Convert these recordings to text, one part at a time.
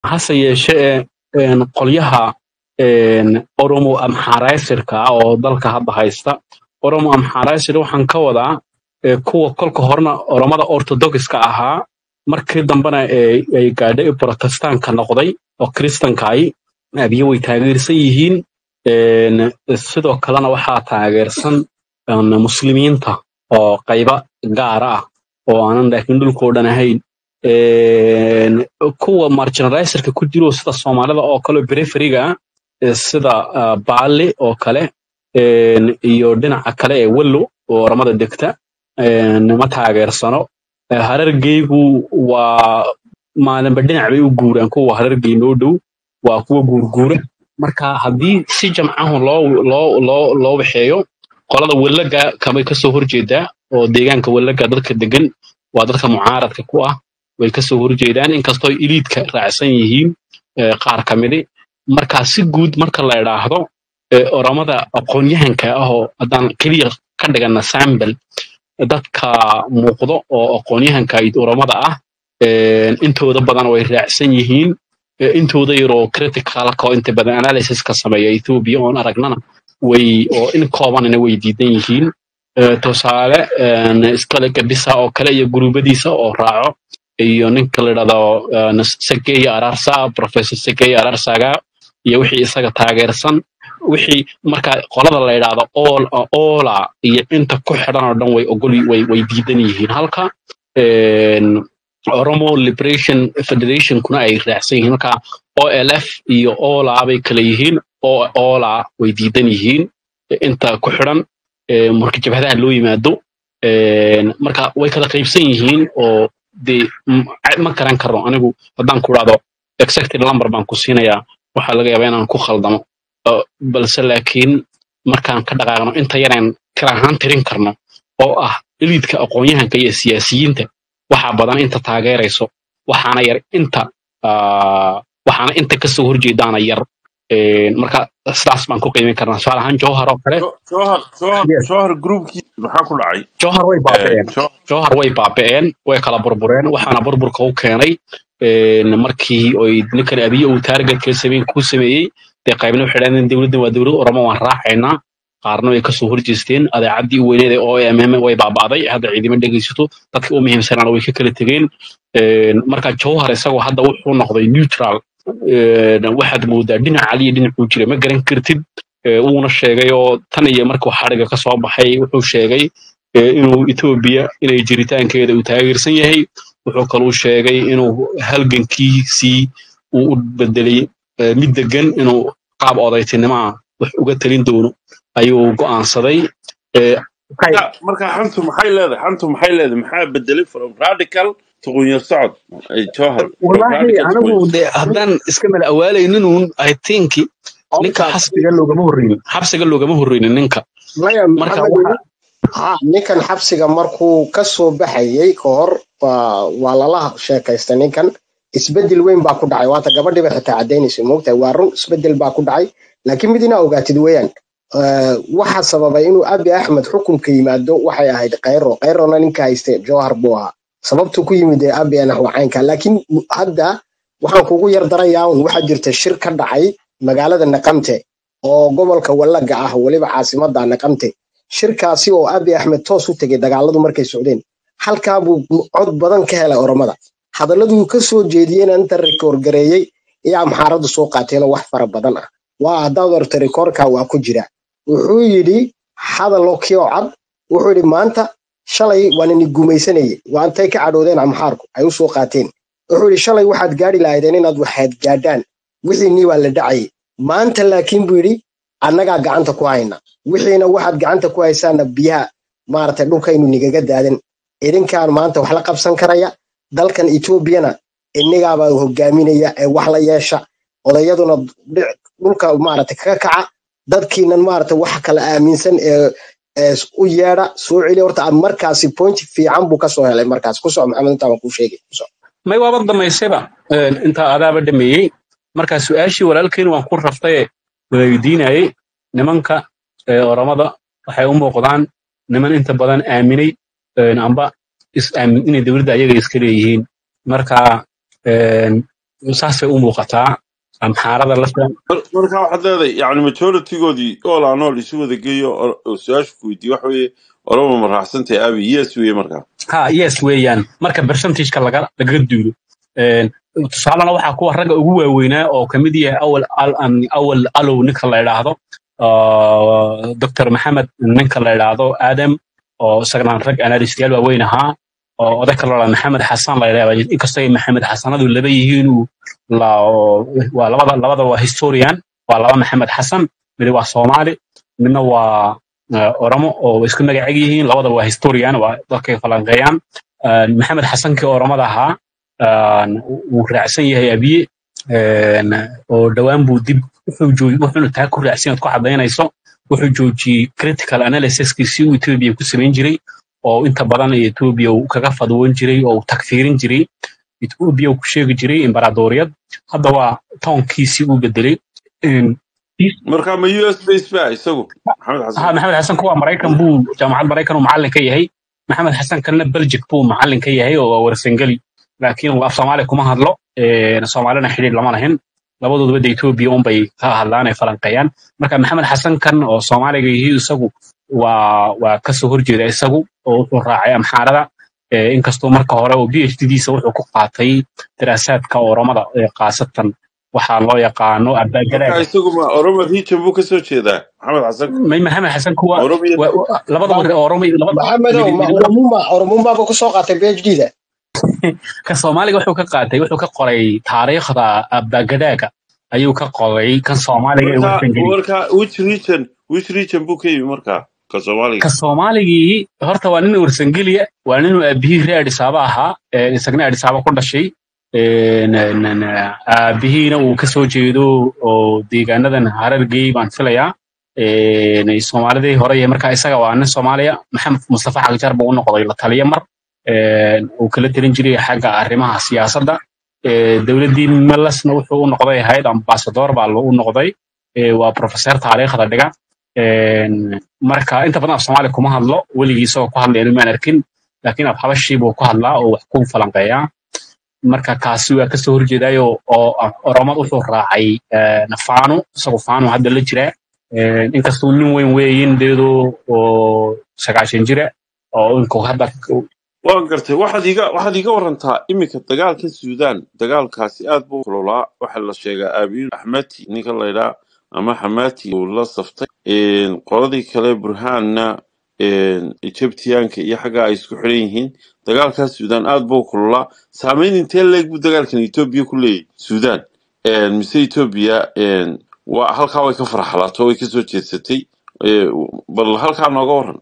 hase yeeshee een, qolyaha een, oromo amxaraysirka ah oo dalka hadda haysta oromo amxaraysir waxaan ka wadaa ee, kuwa kolka horena oromada orthodoxiska ahaa markii dambena ee, ay gaadhay protestaanka noqday oo kristankaay abiyo way taageersan yihiin een, sidoo kalena waxaa taageersan een, muslimiinta oo qayba gaara ah oo aanan laakiin dhulkoo dhan ahayn Een, kuwa marginaliserka ku jiro sida soomaalida oo kale periferiga ah ee sida ah, baali oo kale een, iyo dhinaca kale ee wello oo oramada degta een, ma taageersano Ee, harargeygu waa maalinba dhinac bay u guuraan kuwa harargey noo dhow waa kuwa guurguura marka haddii si jamcahu loo loo loo loo waxeeyo qolada wellaga kamay kasoo horjeedaa oo deegaanka wellaga dadka degan waa dadka mucaaradka ku ah way kasoo horjeedaan inkastoo iliidka raacsan yihiin eh, qaar ka midi marka si guud marka la idhaahdo eh, oramada aqoon-yahanka ah oo haddaan keliya ka dhigana sambel dadka muuqdo oo aqoon-yahanka id oramada ah eh, intooda badan way raacsan yihiin Eh, intooda yaroo criticalka oo inta badan analysiska sameeya ethiopia oon aragnana way oo in koobanina way diidan yihiin Eh, tusaale een, iskale gadhisa oo kale iyo guruubadiisa oo raaco iyo ninka la yidhahdo een, segeya ararsa professor segeya ararsaga iyo wixii isaga taageersan wixii marka qolada la yidhaahdo all ola iyo inta ku xidhan oo dhan way ogol way way diidan yihiin halka een, oromo liberation federation kuna ay raacsan yihiin marka olf iyo ola bay kala yihiin o ola way diidan yihiin inta ku xidhan ee, marka jabhadaha loo yimaado een, marka way kala qaybsan yihiin oo de m- ma garan karno anigu haddaan ku dhahdo exactly number baan ku siinayaa waxaa laga yaabaa inaan ku khaldamo Uh, balse laakiin markaan ka dhaqaaqno inta yareen kala ahaan tirin karno oo ah eliidka aqoon-yahanka iyo siyaasiyiinta waxaa badan inta taageerayso waxaana yar inta ah, waxaana inta kasoo horjeedaana yar Een, marka sidaas baan ku qiimin karnaa tusaale ahaan jowhar oo kale Jo- Jawhar Jawhar yes Jawhar groupkii maxaa ku dhacay jowhar way Eh, baaba'een Jo- jowhar way baaba'een way kala burbureen waxaana burburka u keenay een, markii oy ninkan abiye uu taargetka sameyn ku sameeyey dee qaybna waxay dhahdeen dowladdan waa dowlad oromo waan raacaynaa qaarna way kasoo horjeesteen adeecadii u weyneed ee omm way baaba'day hadda ciidamo dhegaysato dadkii u muhiimsanaana way ka kala tegeen Een, marka jowhar isagoo hadda wuxuu noqday neutral Een, waxaad moodaa dhinac caliya dhinacuu jira ma garan kartid Ee, wuuna sheegay oo tan iyo markuu xadhiga ka soo baxay wuxuu sheegay ee, inuu Ethiopia inay jiritaankeeda uu taageersan yahay wuxuu kaluu sheegay inuu halgankiisii uu u bedelay ee, mid degan inuu qaab odaytinimo ah wax uga talin doono ayuu go'aansaday Ee, waxay- marka marka xantu maxay leedahay xantu maxay leedahay maxaa bedelay from radical to qunyar socod Eh, Jawhar from wallaahi radical to anigu qunyar de haddaan iska mala awaalaynin uun i think ninka Qofkaas xabsiga loogama horreynin xabsiga loogama horreynin ninka maya marka maxamed waxa ha ninkan xabsiga markuu ka soo baxayay ka hor waa waa lala sheekaystay ninkan isbedel weyn baa ku dhacay waata gabadhiiba xitaa caddaynaysa moogtahay waa run isbedel baa ku dhacay laakiin mid inaa ogaatid weeyaan Eh, waxa sababay inuu abi axmed xukunka yimaado waxay ahayd kayro kayrona ninka hayste jowhar buu ahaa sababtuu ku yimid ee abi anax waa caynka laakiin hadda waxaan kugu yar darayaa un waxaa jirta shir ka dhacay magaalada naqamte oo gobolka wallaga ah weliba caasimada naqamte shirkaasi oo abi axmed toos u tegay dagaaladu markay socdeen halkaa buu cod badan ka helay oromada hadalladuu ka soo jeediyeyna inta rikoor gareeyey ayaa amxaaradu soo qaateenoo wax fara badan ah waa haddaad orta rikoorka waa ku jira wuxuu yidhi hadallo kio cad wuxuu yidhi maanta shalay waan ini gumaysanayey waa intay ka cadhoodeen amxaarku ay u soo qaateen wuxuu yidhi shalay waxaad gaadhi lahaydeen inaad waxaad gaadhaan wixiinii waa la dhacayay maanta laakiin buu yidhi annagaa gacanta ku hayna wixiina waxaad gacanta ku haysaana biyaha maaragtay dhulkaynu nigaga daadan idinkaan maanta wax la qabsan karaya dalkan etoobiyana innigaabaa hogaaminaya ee wax la yeesha odayaduna dhic- dhulka maaragtay kaga kaca dadkiinan maaragtay wax kala aaminsan ee ee u yeedha soo celi horta aad markaasi point fiican buu kasoo helay markaas kusoo maxamed intaa waan kuu sheegay kusoo may waaba damaysayba Een, intaa adaaba dhameeyey marka su-aashii walaalkeyn waan ku raftaye weydiinayey nimanka ee oramada waxay u muuqdaan niman inta badan aaminay een, amba is aamin inay dowladda ayaga iska leeyihiin marka een, saasay u muuqataa amxaarada lafta Mar- marka waxaad leedahay yani majoritigoodii all aan all isu wada geeyo oo oo su-aasha ku weydiiye waxa weeye oromo ma raacsantay abi yes weeye markaa ha yes weeyaan marka percentageka laga lagaga duulo Een, tusaalena waxaa kuwa ragga ugu waaweynaa oo kamid yahay awal al an- awal alow ninka la idhaahdo ah, dr maxamed ninka la idhaahdo adam oo isagana rag analystayaal waaweyn ahaa oo oday kaloo la maxamed xasan la idhaahdo inkastoo ay maxamed xasanadu laba yihiin uu la oo- waa labada labada waa historian waa laba maxamed xasan mid waa soomaali midna waa ah, oromo oo isku magaceg yihiin labada waa historian waa dadkay falanqeeyaan Ah, maxamed xasankii oromada ahaa ah, wuu raacsan yahay abiye een, oo dhowaan buu dib wuxuu jooj- wuxuuna taa ku raacsan yahay ku cadaynayso wuxuu joojiyey critical analysiskiisii uu etoobiya ku samayn jiray oo inta badan etoobiya uu kaga fadwoon jiray oo uu takfiirin jiray etoobiya uu ku sheegi jiray imbaraadoriyad hadda waa toonkiisii uu bedelay Een, marka ma u s base ba isagu maxamed ha xasan maxamed xasan kuwa maraykan buu jaamacad maraykan uu macallin ka yahay maxamed xasan kalena belgic buu macallin ka yahay oo waa warsangeli laakiin uu af soomaali kuma hadlo een, soomaalina xidhiir lama lahin labadooduba de etoobiya unbay ka hadlaan ay falanqeeyaan marka maxamed xasan kan oo soomaaliga yihi isagu waa waa kasoo horjeeda isagu oo wuxuu raacay amxaarada ee, inkastoo marka hore oo phd diisa wuxuu ku qaatay daraasaadka oromada ee khaasatan waxaa loo yaqaano marka abaagaraaga isagu ma oromo region buu kasoo jeedaa maxamed xasan may maxamed xasan kuwa oromo iyo wa- wa- labada war oromo labada maxamedow mid- ma mid- oromuma oromumaaba kusoo qaatay phd da ka soomaaliga wuxuu ka qaatay wuxuu ka qoray taariikhda abaagadaaga ayuu ka qoray kan soomaaliga ee marka warsangeli marka which region which region buu ka yimi marka ka soomaaliga ka soomaaligii horta waa nin warsangeliya waa ninuu aabihii reer adhisaaba ahaa ee isagna adhisaaba ku dhashay Een, een, een, aabihiina uu kasoo jeedo oo deegaanadan harargey baan filayaa Een, soomaalidii hore iyo marka isaga waa nin soomaaliya maxamed mustafa xagjar buu u noqday la taliya mar Een, uu kala telin jiray xagga arrimaha siyaasadda Ee, dowladdii melasna wuxuu u noqday ahayd ambasador baa u noqday Ee, waa professor taariikhda dhiga Een, marka inta badan af soomaali kuma hadlo weligii isagoo ku hadlayna maan arkin laakiin af habashii buu ku hadlaa oo wax ku falanqeeyaa marka kaasi waa kasoo horjeedayo oo ah, oromad wuxuu raacay eh, faano isagu faano hadda la jira Eh, inkastuu nin weyn weeyin deedo oo sagaashan jira oo inku hadda waan gartay waxaad iga waxaad iga warantaa iminka dagaalka suudaan dagaalkaasi aad buu kululaa waxaa la sheegaa aabiyin axmati ninka laydhaa ama xamati uu la saftay Een, qoladii kale burhaanna een, egyptiyaanka iyo xagga ay isku xiran yihiin dagaalkaas suudaan aad buu kululaa saameyn intee leeg buu dagaalkan etoobiya ku leeyahy suudaan Een, mise etoobiya een, waa halkaa way ka farxalaato way kasoo jeedsatay Ee, bal halkaa nooga waran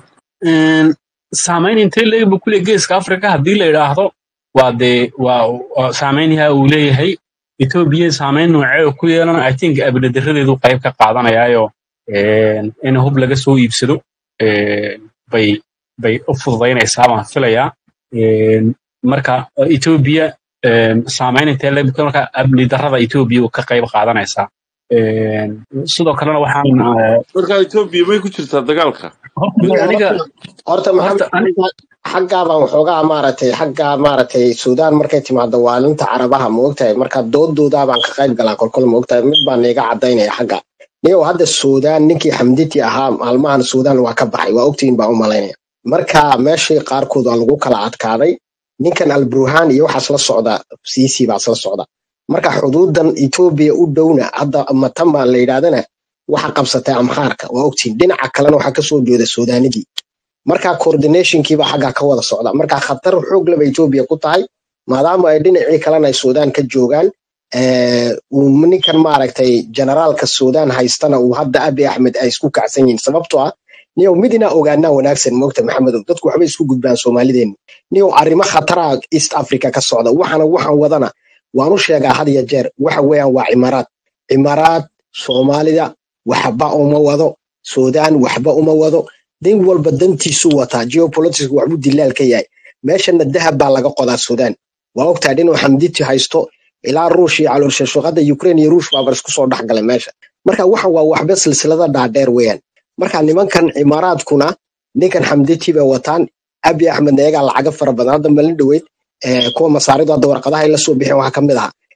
Een, saameyn intee leeg buu ku leeyahay geeska africa haddii la yidhaahdo waa dee waa waa saameynyaha uu leeyahay etoobiya saameyn noocee uu ku yeelan i think abnadaradeedu qayb ka qaadanayaayo een, in hub laga soo iibsado een, bay bay u fududaynaysaa baan filayaa Een, marka etoobiya een, saameyn intee leeg buu- marka amni darrada etoobiya uu ka qayb qaadanaysaa Een, sidoo kalena waxaan eh, marka etoobiya may ku jirtaa dagaalka horta aniga horta maxamed horta aniga xaggaabaan waxoogaa maaragtay xaggaa maaragtay suudaan markay timaado waalinta carabaha maogtahay marka doodoodaabaan ka qayb galaa kolkol maogtahay mid baan iga cadaynaya xagga niyow hadda suudaan ninkii xamditi ahaa maalmahan suudaan waa ka baxay waa ogtihiin baan u malaynaya marka meeshii qaarkood waa lagu kala adkaaday ninkan alburhaan iyo waxaas la socda siisi baas la socda marka xuduudan etoobiya u dhowna hadda matan baa la yidhahdana waxa qabsatay amxaarka waa ogtihiin dhinaca kalena waxaa kasoo jeeda suudaanidii marka coordinationkiiba xaggaa ka wada socda marka khatar xoog leba etoobiya ku tahay maadaama ay dhinacii kalena ay suudaan ka joogaan eh, uu ninkan maaragtay generaalka suudaan haystana uu hadda abi axmed ay isku kacsan yihiin sababtoo ah niyow mid inaa ogaanaa wanaagsan moogta maxamedow dadku waxbay isku gudbaan soomaalideenu niyow arrimo khatara east africa ka socda waxana waxaan wadana waan u sheegaa had iyo jeer waxa weeyaan waa cimaaraad cimaaraad soomaalida waxba uma wado suudaan waxba uma wado dan walba dantiisu wataa geopolitics waxbuu dilaal ka yahay meeshana dahab baa laga qodaa suudaan waa ogtahay dhinuu xamditi haysto ilaa ruush iyo calooshashuqada ukraine iyo ruush baabar isku soo dhex galay meesha marka waxan waa waxba silsilada dhaadheer weeyaan marka nimankan cimaaraadkuna ninkan xamditi bay wataan abi axmed iyagaa lacaga fara badan hadda malin dhoweyd eh, kuwa masaaridu hadda warqadaha ay la soo bixeen waxaa ka mid ahaa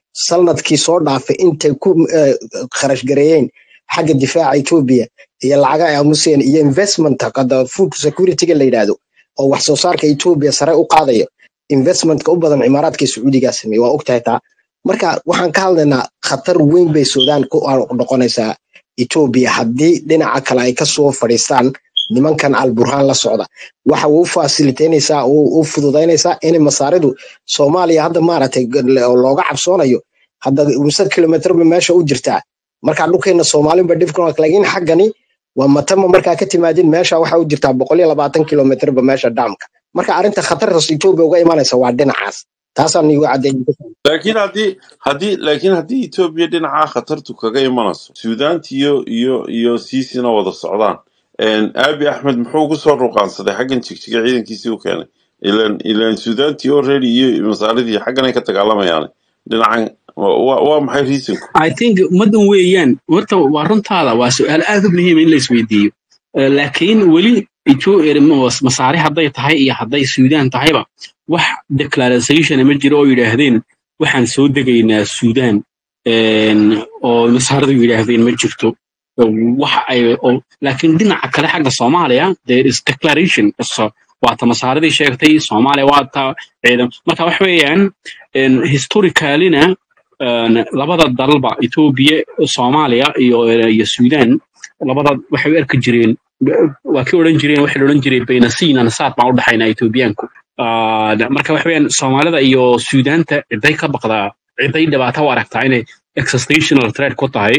sanadkii soo dhaafay intay ku eh, kharash gareeyeen xagga difaaca etoobiya iyo lacaga ay aamuseen iyo investment hadda food security-ga la yidhaahdo oo wax soo saarka etoobiya sare u qaadayo investmentka u badan cimaaraadka iyo sacuudigaa sameeye waa ogtahay taa marka waxaan ka hadlaynaa khatar weyn bay suudaan ku noqonaysaa etoobiya haddii dhinaca kale ay kasoo fadhiistaan nimankan alburhaan la socda waxa uu fasilitaynaysaa u fududaynaysaa inay masaaridu soomaaliya hadda maaragtay looga cabsoonayo hadda mise kilomitrba meesha u jirtaa marka dhulkeena soomaalinba dhibka laakiin xaggani waa matama markaa ka timaadin meesha waxa u jirtaa boqol iyo labaatan kilomitrba meesha dhaamka marka arrinta khatartaas etoobiya uga imanaysa waa dhinacaas taasaan igu caddeeyay laakiin haddii haddii laakiin haddii etoobiya dhinacaa khatartu kaga imanayso suudaanti iyo iyo iyo siisina wada socdaan aabi axmed muxuu ugu soo ruqaansaday xaggan jigjiga ciidankiisii u keenay ilan ilan suudaantii already iyo masaaridii xagganay ka dagaalamayaan dhinacan waa waa maxay reasonku i think ummaddan weeyaan horta waa runtaada waa su-aal aad u muhiima in la isweydiiyo Eh, laakiin weli Etho- eh, masaari hadday tahay iyo hadday suudaan tahayba wax declaration ma jiro oo yidhaahdeen waxaan soo degaynaa suudaan een, oo masaaradu yidhaahdeen ma jirto wax ay oo- laakiin dhinaca kale xagga soomaaliya there is declaration so waata masaaridii sheegtay soomaaliya waata ciidan marka wax weeyaan een, historicalina een, labada dalba etoobiya soomaaliya iyo iyo suudaan labada waxay u arki jireen waa kii odhan jireen waxay odhan jireen baynasiin anasaad baan u dhaxaynaa etoobiyaanku Ah, marka wax weeyaan soomaalida iyo suudaanta ciday ka baqdaa ciday dhibaato u aragtaa inay existential threat ku tahay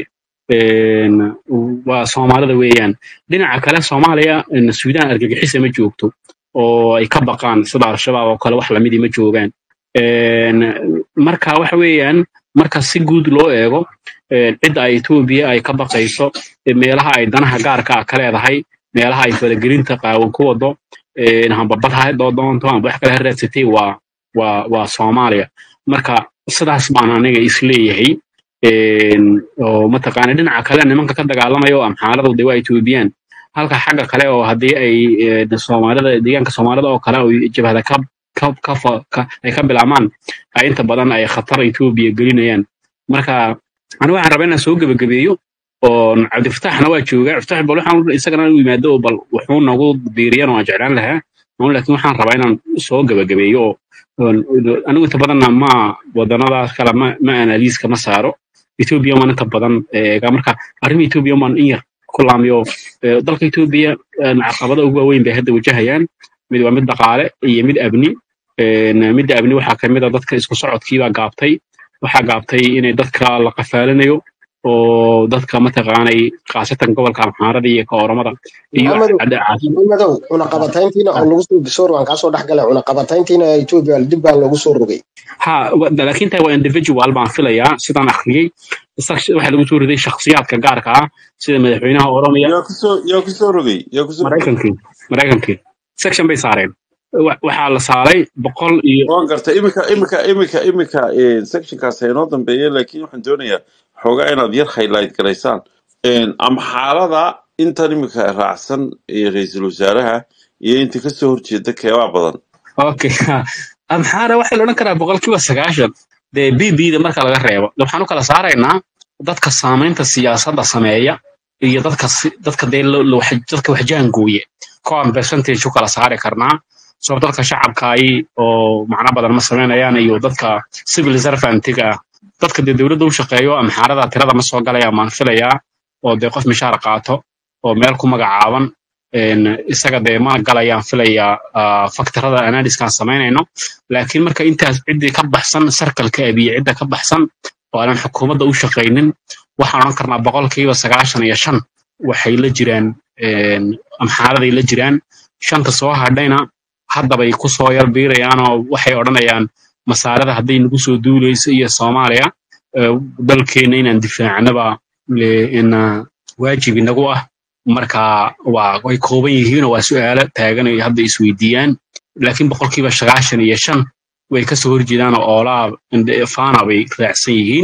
een, waa soomaalida weeyaan dhinaca kale soomaaliya een, suudaan argagixisa ma joogto oo ay ka baqaan sida al-shabaab oo kale wax lamidii ma joogaan Een, marka waxa weeyaan marka si guud loo eego een, cidda ay etoobiya ay ka baqayso ee meelaha ay danaha gaarka ah ka leedahay meelaha ay faragelinta qaawan ku wado een, hambabad ha doo doonto amba wax kale ha raadsatay waa waa waa soomaaliya marka sidaas baan aniga isleeyahay een, oo mataqaana dhinaca kale nimanka ka dagaalamaya oo amxaaladu de waa etoobiyaan halka xagga kale oo haddii ay een, soomaalida deegaanka soomaalida oo kale oo jabhada ka ka ka fa- ka- ay ka bilaabmaan ay inta badan ay khatar etoobiya gelinayaan marka anigu waxaan rabaa inaan soo gebagabeeyo oo cabdifataxna waa joogaa cabdifatax bal waxaan isagana u yimaado oo bal wuxuu nagu diiriyan oo aan jeclaan lahaa Anigu laakiin waxaan rabaa inaan soo gebagabeeyo oo oon- anigu inta badanna ma wadanadaas kale ma ma analiiska ma saaro etoobiya waan inta badan eega marka arrimaha etoobiya waan in yar ku laamiyo Eh, dalka etoobiya eh, caqabada ugu waaweyn bay hadda wajahayaan mid waa mid dhaqaale iyo mid amni Een, midda amni waxaa ka mid a dadka isku socodkiibaa gaabtay waxaa gaabtay inay dadka la qafaalinayo oo dadka mataqaanay khaasatan gobolka amxaarada iyo ka oromada iyo maxamedow cadda- maxamedow cunaqabatayntiina oo lagu soo bisoor waan kaasoo dhex galay cunaqabatayntiina etoobiya dib baa loogu soo rogay ha wa- laakiin taa waa individual baan filayaa sidaan akhriyey Shaks- waxaa lagu soo riday shakhsiyaadka gaarka ah sida madaxweynaha oromiya yaa kusoo yaa kusoo rogay yaa kusoo rogay maraykankii maraykankii section bay saareen Wa- waxaa la saaray boqol iyo waan gartay imika imika imika imika eh, sectionkaas ha inoo dambeeya laakiin waxaan doonayaa xoogaa inaad yar highlight garaysaan Een, amxaalada intan imika raacsan ee ra-iisul wasaaraha iyo inta kasoo horjeeda keebaa badan okay amxaara waxaa la odhan karaa boqolkiiba sagaashan dee b b da marka laga reebo de waxaan u kala saaraynaa dadka saamaynta siyaasadda sameeya iyo dadka si- dadka dee lo- lo- wax- dadka waxjaangooye koan percentage u kala saari karnaa soo dadka shacabkaayi oo macno badan ma samaynayaan iyo dadka civil servantiga ah dadka dee dowladda u shaqeeyo amxaarada tirada ma soo galaya maan filayaa oo dee qof mishaar qaato oo meel ku magacaaban een, isaga dee ma galayaan filayaa ah, faktarada analyskaan samaynayno laakiin marka intaas ciddii ka baxsan sarkalka abiye cidda ka baxsan oo aanan xukuumadda u shaqaynin waxaan odhan karnaa boqolkiiba sagaashan iyo shan waxay la jiraan een, amxaaraday la jiraan shanta soo hadhayna haddabay ku soo yar biirayaan oo waxay odhanayaan masaarada hadday nagu soo duulayso iyo soomaaliya eh, dalkeenna inaan difaacnaba eh, ina waajib inagu ah marka waa way kooban yihiinoo waa su'aalo taagan ay hadda isweydiiyaan laakiin boqolkiiba sagaashan iyo shan way kasoo horjeedaan oo oolaa inde- faana bay raacsan yihiin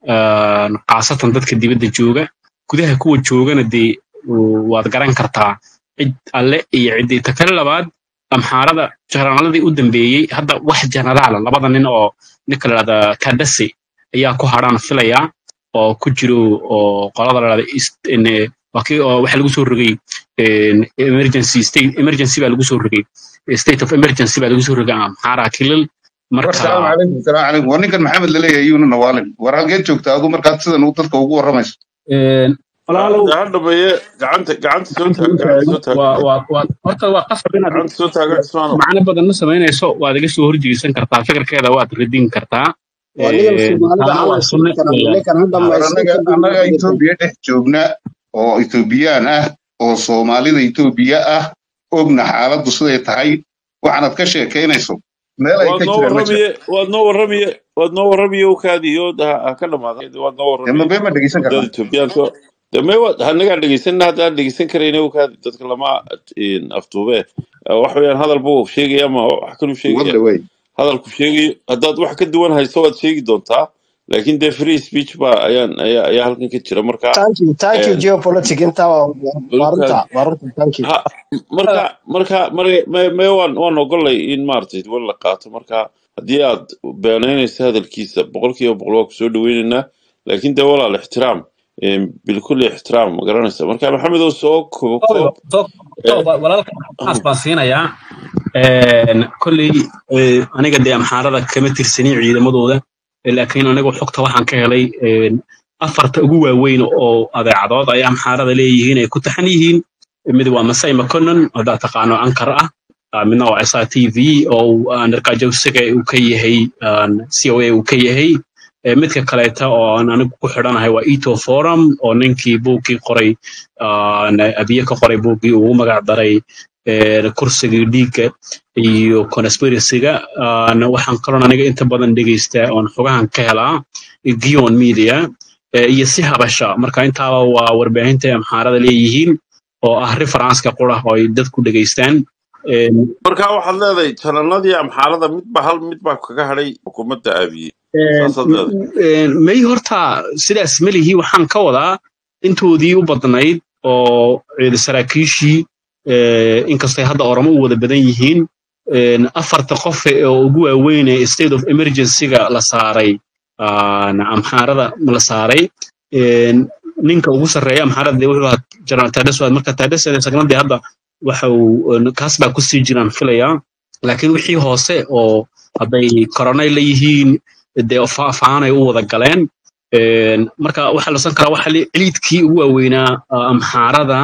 Een, khaasatan dadka dibadda jooga gudaha kuwa joogana dee u- waad garan kartaa cid alle iyo ciddii ta kale labaad amxaarada janaraaladii u dambeeyey hadda wax janaraala labada nin oo ninka la dhahda kadasi ayaa ku hadhaan filayaa oo ku jiro oo qolada la dhahda East- in, eh, waa kii oo waxaa lagu soo rogay een, emergency state emergency baa lagu soo rogay state of emergency baa lagu soo rogay amxaara kilil war salaamu marka calaykum salaamu calaykum war ninkan maxamed laleeyahay iyuuna nawaalin war halkeed joogta adu markaad sidan uu dadka ugu warramayso een, walaalow ha dhameeye gacanta gacanta soo taag gacanta soo taag waa waa waa horta waa qasab inaad gacanta soo taaga cismaano macno badan ma samaynayso waad iga soo horjeesan kartaa fikirkeeda waad radin kartaa waa nigan Een, soomaalida taana aan waa la sunne siin karaa weeyaan ninkan hadda war maysan annaga kadib annaga ma etoobiya dhex joogna oo etoobiyaan ah oo soomaalida etoobiya ah ogna xaaladdu siday tahay waxaanad ka sheekaynayso meel ay waad ka noo jiraan ma jiro warramiye waad noo warramiye waad noo warramiye okaadi iyo ha ha ka dhamaada waad noo dee warramiye ma been ma dhegeysan dad karnaa etoobiyaanka de me waad hanagaan dhegeysanna haddaan dhegeysan karayna okaadi dadka lama een, aftuube wax weeyaan hadal buu sheegaya ama wax kaluu sheegaya wadda way hadalku sheegayo haddaad wax ka duwan hayso waad sheegi doontaa laakiin dee free speech ba ayaan ayaa ayaa halkan ka jira marka thank you thank you een, geopolitic inta waa waa runta okaadi waa runta thank you ha marka marka mar- me me waan waan ogolay in maaragtay wal la qaato marka haddii aad beenaynayso hadalkiisa boqolkiiba boqol waa kusoo dhaweynaynaa laakiin dee walaal ixtiraam een, bilkulli ixtiraam ma garanaysa marka maxamed oo soo koobo Tooba, koob too- ee, tooba, walaalka maxaas baan siinayaa Een, kolley ee, aniga dee amxaarada kama tirsanin ciidamadooda ee, laakiin anigu xogta waxaan ka helay een, afarta ugu waaweyn oo adeecadood ay amxaarada leeyihiin ay ku taxan yihiin mid waa masai maconon haddaad taqaano ankar ah ah, midna waa sa t v oo uu, ah, narkajowsiga uu ka yahay aan c o a uu ka yahay Ee, midka kaleeta oo aan anigu ku xidhanahay waa eto forum oo ninkii buuggii qoray aan abiye ka qoray buuggii ugu magac daray ee, kursigii dhiigga iyo conspiracyga aan waxaan kaloon aniga inta badan dhegeystaa oon xogahan ka helaa gion media ee, iyo si habasha marka intaaba waa warbaahinta amxaarada leeyihiin oo ah referenska qura oo ay dadku dhegeystaan Een, marka waxaad leedahay jananadii amxaarada midba hal midbaa kaga hadhay xukuumadda aabiye Een, saasaad leedahay een, may horta sidaas melihi waxaan ka wadaa intoodii u badnayd oo ciidan saraakiishii ee, inkastay hadda oramo u wada badan yihiin een, afarta qof oo ugu waaweyn ee state of emergency-ga la saaray aan amxaarada la saaray een, ninka ugu sarreeya amxaarada dee wuxuu ahaa general tadeswad marka tadeswad sagnadii hadda waxa uu een, kaas baa kusii jiraan filayaa laakiin wixii hoose oo hadday koronay la yihiin dee fa- faanay u wada galeen Een, marka waxaa la san karaa waxa li- ciliidkii ugu waaweynaa ah, amxaarada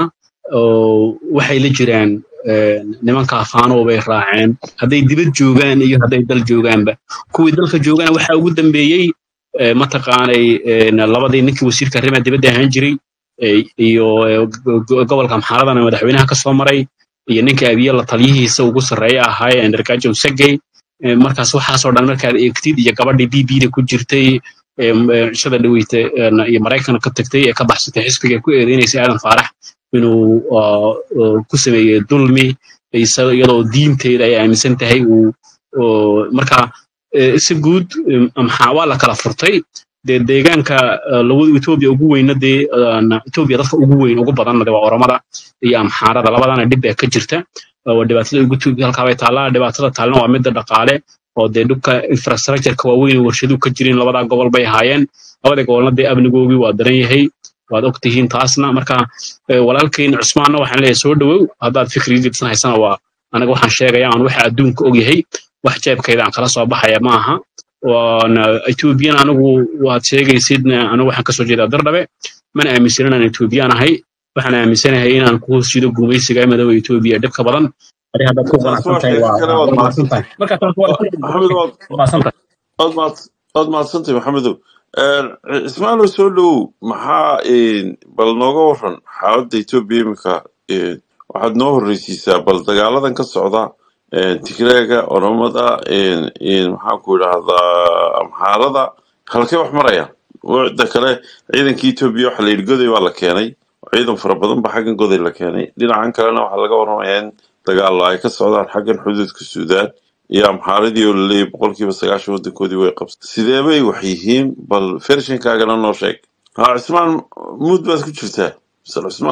oo waxay la jiraan een, nimanka faano bay raaceen hadday dibad joogaan iyo hadday dal joogaanba kuwii dalka joogana waxaa ugu dambeeyey eh, mataqaanay een, labadii ninkii wasiirka arrimaha dibadda ahaan jiray eh, iyo eh, go- go- gobolka amxaaradana madaxweynaha ka soo maray iyo ninka abiye la taliyihiisa ugu sarreeya ahaa ee ndarkajo segey Ee, markaas waxaasoo dhan markaad eegtid iyo gabadhii b b da ku jirtay ee, m- ee, cishada dhaweyta een, iyo maraykanka ka tagtay ee ka baxsatay xisbiga ku eedeynaysa aadan faarax inuu ah, ah, ku sameeyey dulmi isa- iyadoo diinteeda ay aaminsan tahay uu oo, marka ee, si guud em, maxaa waa la kala furtay dee deegaanka ah, labada etoobiya ugu weyna dee aan, etoobiya dadka ugu weyn ugu badanna dee waa oromada iyo amxaarada labadana dhib baa ka jirta waa dhibaatada ugu tuubi halkaa bay taallaa dhibaatada taalna waa midda dhaqaale oo dee dhulka infrastructureka waaweyn ee warshaduhu ka jirin labadaa gobol bay ahaayeen labada gobolna dee amnigoogii waa daran yahay waad og tihiin taasna marka eh, walaalkeyn cusmaanna waxaan leeyahay soo dhowow haddaad fikri gibsan haysana waa anaga waxaan sheegaya aan waxa adduunka og yahay wax jeebkayda aan kala soo baxaya ma aha waana ethoobiyan anigu waad sheegaysidna anigu waxaan kasoo jeedaa dardhabe mana aaminsan inaan ethoobiyan ahay waxaan aaminsanahay inaan ku hoos jido gumaysiga madooba etoobiya dhibka badan ari haddaad ku taas qanacsan waa tahay sheeko waa kale waa waad mahadsan mahadsantay tahay marka taas waa maxamed waad mahadsan tahay waad mahad- waad mahadsantay maxamedow Een, ismaaciil soo dhowow maxaa een, bal nooga waran xaaladda etoobiya iminka een, waxaad noo horreysiisaa bal dagaaladan ka socda een, tigreega oromada een, een, maxaan ku idhaahdaa amxaarada halkee wax marayaan wada kale ciidankii etoobiya waxa la yidhi goday baa la keenay ciidan fara badan ba xaggan goday la keenay dhinacan kalena waxaa laga warramayaa in dagaalo ay ka socdaan xaggan xuduudka suudaan iyo amxaaradii oo laleeyahay boqolkiiba sagaashan wadankoodii way qabsatay sidee bay wax yihiin bal fershinkaagana noo sheeg ha cismaan muud baad ku jirtaa misal cismaan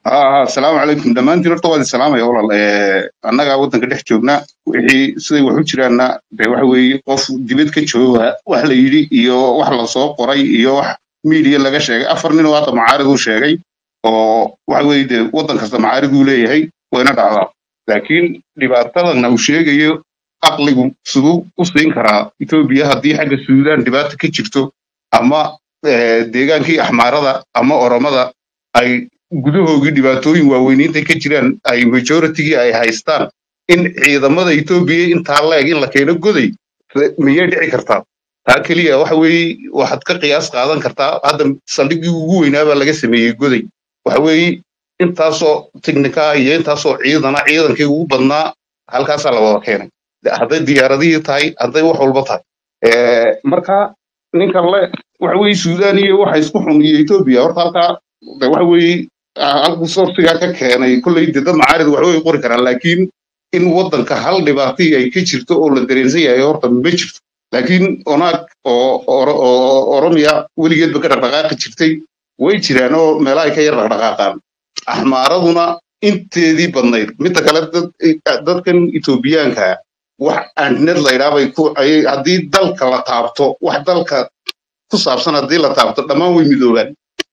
ها السلام عليكم دمانتي horta waan salaamaya walaal ee annaga wadanka dhex joogna wixii siday wax u jiraanna de waxa weeye qof dibad ka jooga wax la yidhi iyo wax la soo qoray iyo wax media laga sheegay afar nin oo hadda macaarid uu sheegay oo waxa weeye de wadan kasta macaarid uu leeyahay wayna dhacdaa laakiin dhibaatadana uu sheegayo aqligu siduu u siin karaa etoobiya haddii xagga suudaan dhibaata ka jirto ama eh, deegaankii axmaarada ama oromada ay gudahoogii dhibaatooyin waaweyniintay ka jiraan ay majoritygii ay haystaan in ciidamada etoobiya intaa leeg in la keeno goday miyay dhici kartaa taa keliya waxa weeye waxaad ka qiyaas qaadan kartaa hadda saldhiggii ugu weynaa baa laga sameeyey goday waxa weeye intaasoo tiknika iyo intaasoo ciidana ciidankii ugu badnaa halkaasaa la wada keenay De- hadday diyaaradihii tahay hadday wax walba tahay Eh, marka ninkan le waxa weeye suudaan iyo waxa isku xun iyo etoobiya horta halkaa de waxa weeye ah, halkuu soorsigaa ka keenay kolley de dad macaarid wax way qori karaan laakiin in wadanka hal dhibaatii ay ka jirto oo la dareensan yahay horta ma jirto laakiin onaag oo Oro- oo oromiya weligeedba ka dhaqdhaqaaqi jirtay way jiraan oo meelaha ay ka yar dhaqdhaqaaqaan axmaaraduna inteedii badnayd midda kale dad- dadkan etoobiyaanka wax andinad laydhaa bay ku ay- haddii dalka la taabto wax dalka ku saabsan haddii la taabto dhammaan way midoobaan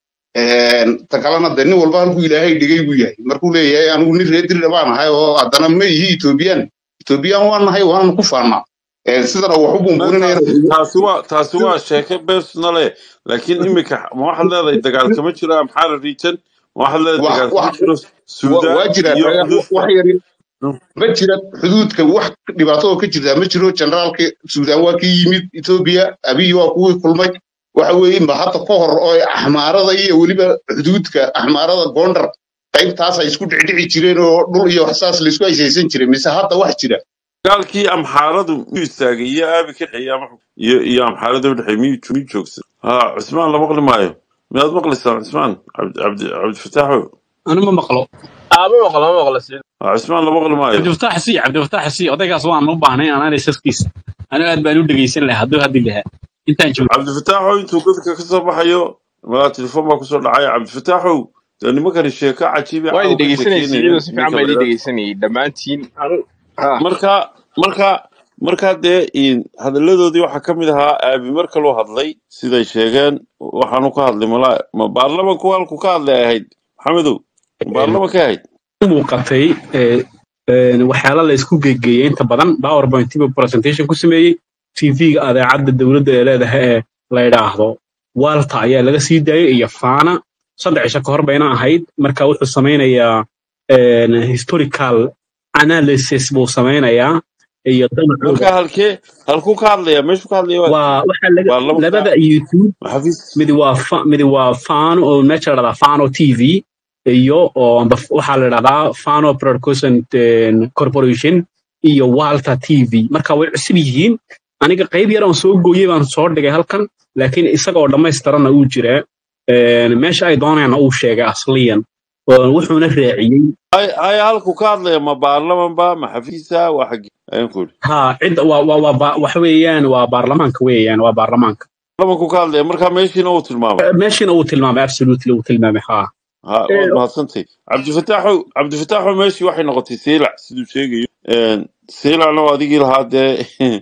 Een, ta kalena de nin walba halkuu ilaahay dhigay buu yahay markuu leeyahay anigu nin reer dirna baan ahay oo haddana ma ihi etoobiyaan etoobiyaan waan nahay waanan ku faannaa Ee, sidana wax u Ma buunbuuninaya taasi taasi waa taasi waa sheeke personale laakiin imika ma waxaad leedahay dagaal kama jiro amxaara region ma waxaad leedahay wax dagaal kama wax jiro wa- suudaan waa jiraan iyo eh, wax xuduudka yar ma jira xuduudka wax dhibaato oo ka jirtaa ma jiro generaalka suudaan waa kii yimid etoobiya abiy waa kuwii kulmay waxa weeye ma hadda ka hor oo axmaarada iyo weliba xuduudka axmaarada gondar qaybtaas ay isku dhicdhici jireen oo dhul iyo waxsaas laisku haysaysan jiray mise hadda wax jira dagaalkii amxaaradu miyuu istaagay iyo aabi ka dhexeeyay ama iyo iyo amxaarada u dhexeey miyuu miyuu joogsan ha cismaan la maqli maayo miyaad maqlaysaan cismaan cabdi cabdi cabdifataaxo أنا ما مقلو aa ma maqlo ma maqlo siciid ha cismaan la maqli maayo عبد الفتاح سي عبد الفتاح سي odaygaas waan u baahnay anaa isaskiisa aniga aad baan u dhegeysan lahaa hadduu hadli lahaa intaan joogo cabdifataaxo intuu godka ka soo baxayo malaa telefoon baa kusoo dhacaya cabdifataaxow dee nimankani sheeko cajiiba waa caawa idin ka dhegeysanayay sheekeynayeen siciido si fiican ninka baa la idin yidhaahdo dhegeysanayay dhammaantiin anu ha marka marka marka dee in- hadalladoodii waxaa ka mid ahaa aabi marka loo hadlay siday sheegeen waxaanu ka hadlay mala ma baarlamanku halku ka hadlay ay ahayd maxamedow ma baarlamanka ahayd muuqatay ee, een, waxyaala la isku geegeeyey inta badan powerpoint buu presentation ku sameeyey tv-ga adeecadda dowladda ee leedahay ee la yidhaahdo walta ayaa laga sii daayay iyo faana saddex cisho ka hor bayna ahayd marka wuxuu samaynayaa een, historical analysis buu samaynayaa iyo damacooda marka halkee halkuu ka hadlaya meeshuu ka hadlaya waa waa waxaa laga baarlamanka labada youtube maxafiis midi waa fa- midi waa fano oo meesha la dhahdaa fano t v iyo oo amba f- waxaa la dhahdaa fano broadcasting eh, corporation iyo walta t v marka way cusub yihiin aniga qayb yar aan soo gooyey baan soo dhigay halkan laakiin isaga oo dhammaystiranna uu jiraa Een, meesha ay doonayaanna uu sheegay asliyan oo wuxuuna raaciyey ay ay halku ka hadlaya ma baarlaman ba ma xafiisa waa xagee ayaan ku yidhi ha cidda waa waa waa ba- waxa weeyaan waa baarlamaanka weeyaan waa baarlamaanka baarlamanku ka hadlaya marka meeshiina uu tilmaamay meeshina uu tilmaamay absolutely uu tilmaamay ha ha waad mahadsantay cabdifataaxow cabdifataaxow meeshii waxay noqotay seylac siduu sheegayo Een, seylacna waa adigii lahaa dee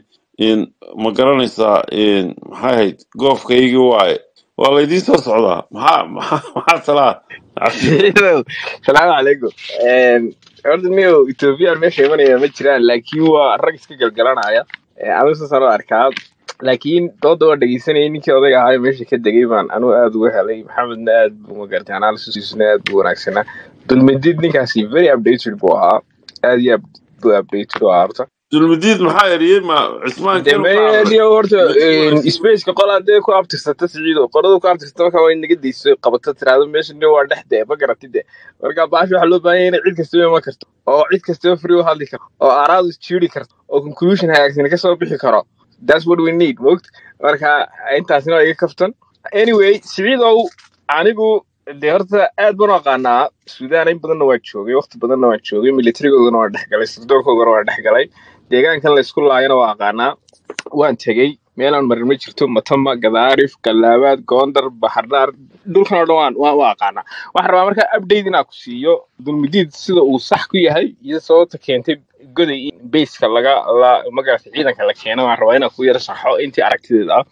in ma garanaysaa in maxay ahayd goofkaygii waaye waa laydiin soo socdaa maxaa maxaa maxaa talaa cabdi siciidow salaamu calaykum Een, horta niyo ethoobiyan meesha imanaya ma jiraan laakiin waa rag iska galgalanaya anu saasaan u arkaa laakiin dooda waa dhegeysanayay ninkii odayga ahaa meesha ka degay baan anu aad uga helay maxamedna aad buu magartay analysisna aad buu wanaagsanaa dulmidid ninkaasi very updated buu ahaa aad iyo aad buu updated u ahaa horta dulmidiid maxaa eriyey ma cismaanka inuu ka hadlay dembeniyo horta meeshii waa spaceka qol hadee ku abtirsata siciido qoladu ku abtirsata marka waa in naga deyso qabato tiraado meesha nin waa dhex dee ma garatid de marka baashi waxaa loo baahan yahay inay cid kastaba iman karto oo cid kastaba free u hadli karto oo aaraadu isjiiri karto oo conclusion hagaagsan kasoo bixi karo that's what we need mogt marka intaasina waa iga kaftan anyway siciidow anigu dee horta aad baan u aqaanaa suudaan in badanna waa joogay waqti badanna waa joogay militarigoodana waa dhex galay sirdoonkoodana waa dhex galay deegaankan la isku laayana waa aqaanaa waan tegey meelaan marin ma jirto matama gadaarif galaabaad goondar bahardhaar dhulkan oo dhan waan waan u aqaanaa waxaan rabaa markaa update inaa ku siiyo dulmidiid sida uu sax ku yahay iyo sababta keentay goday in bayska laga la magarata ciidanka la keeno waan rabaa inaan ku yara saxo intii aragtideeda ah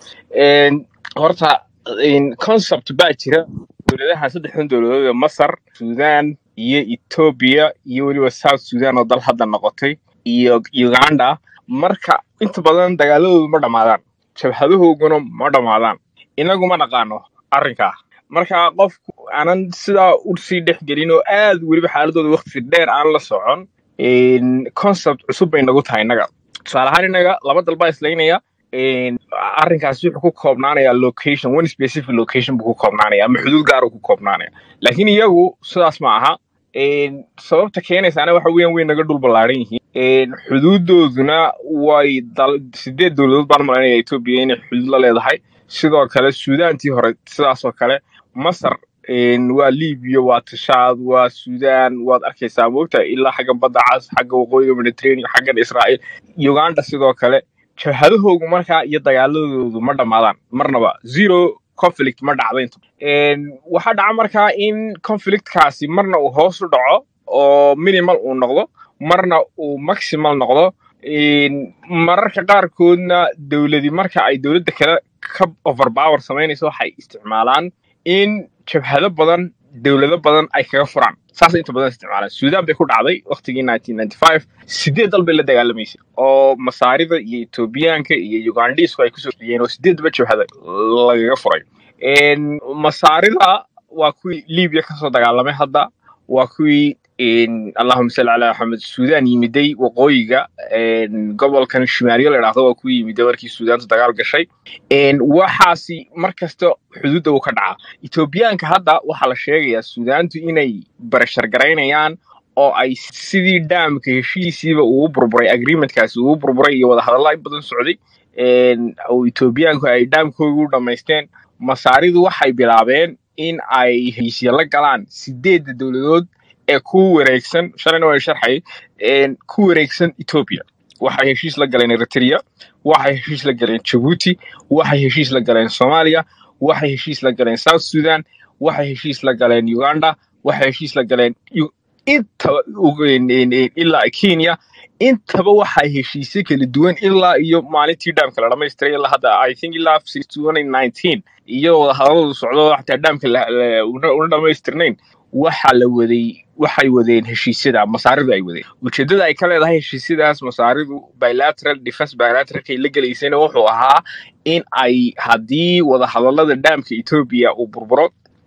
Een, horta een, concept baa jira dowladahan saddexdan dowladood ee masar sudan iyo ethiopia iyo weliba south sudan oo dal hadda noqotay iyo uganda marka inta badan dagaaladoodu ma dhammaadaan jabhadahooguna ma dhammaadaan inagu ma naqaano arrinkaa marka qofku aanan sidaa usii dhex gelin oo aad weliba xaaladooda waqti dheer aan la socon een, concept cusub bay nagu tahay innaga tusaale ahaan innaga laba dal baa islaynaya een, arrinkaasi wuxuu ku koobnaanayaa location one specific location buu ku koobnaanaya ama xuduud gaar uu ku koobnaanaya laakiin iyagu sidaas ma aha Een, sababta keenaysaana waxa weeyaan way naga dhul ballaaran yihiin Een, xuduudooduna way dal sideed dowladood baan malanaya etoobiya inay xuduud la leedahay sidoo kale suudaantii hore sidaasoo kale masar een, waa libiya waa tashaad waa suudaan waad arkaysaa moogta ilaa xagga badda cas xagga waqooyiga mediterranean xaggan israa'iil uganda sidoo kale jabhadahoogu markaa iyo dagaaladoodu ma dhammaadaan marnaba zero conflict ma dhacdo inta Een, waxaa dhaca markaa in conflictkaasi marna uu hoos u dhaco oo minimal uu noqdo marna uu maximal noqdo Een, mararka qaarkoodna dowladi marka ay dowladda kale ka overpower samaynayso waxay isticmaalaan in jabhado badan dowlado badan ay kaga furaan saasay inta badan isticmaalaan suudaan bay ku dhacday waqtigii 1995 sideed dal bay la dagaalamaysay oo masaarida iyo etoobiyaanka iyo ugandhiisku ay kusoo xiyeen oo sideedba jabhada lagaga furay Een, masaarida waa kuwii libiya kasoo dagaalamay hadda waa kuwii een, allahuma salli calaa maxamed suudaan yimiday waqooyiga een, gobolkan shimaaliyo la idhaahdo waa kuwii yimiday markii suudaantu dagaal gashay Een, waxaasi mar kasta xuduudda uu ka dhacaa etoobiyaanka hadda waxaa la sheegayaa suudaantu inay barashar garaynayaan oo ay sidii dhaamka heshiisiiba ugu burburay agreementkaasi ugu burburay iyo wadahadalla in badan socday Een, oo etoobiyaanku ay dhaamkooga u dhammaysteen masaaridu waxay bilaabeen in ay heshiisya la galaan sideedda dowladood ee ku wareegsan shalayna waa sharxay een, ku wareegsan etoobiya waxay heshiis la galeen eritrea waxay heshiis la galeen jabuuti waxay heshiis la galeen soomaaliya waxay heshiis la galeen south sudan waxay heshiis la galeen uganda waxay heshiis la galeen Yu- intaba ugu- in- in- in- ilaa kenya intaba waxay heshiisyo kala duwan ilaa iyo maalintii dhaamka la dhamaystiray ilaa hadda i think ilaa 2019 iyo wadahadaladu socdo xataa dhaamka la- la- una una dhamaystirnayn waxa la waday waxay wadeen heshiisyada masaaridu ay wadeen ujeedada ay ka leedahay heshiisyadaas masaaridu bilateral defense bilateralkay la gelaysayna wuxuu ahaa in ay haddii wadahadalada dhaamka etoobiya uu burburo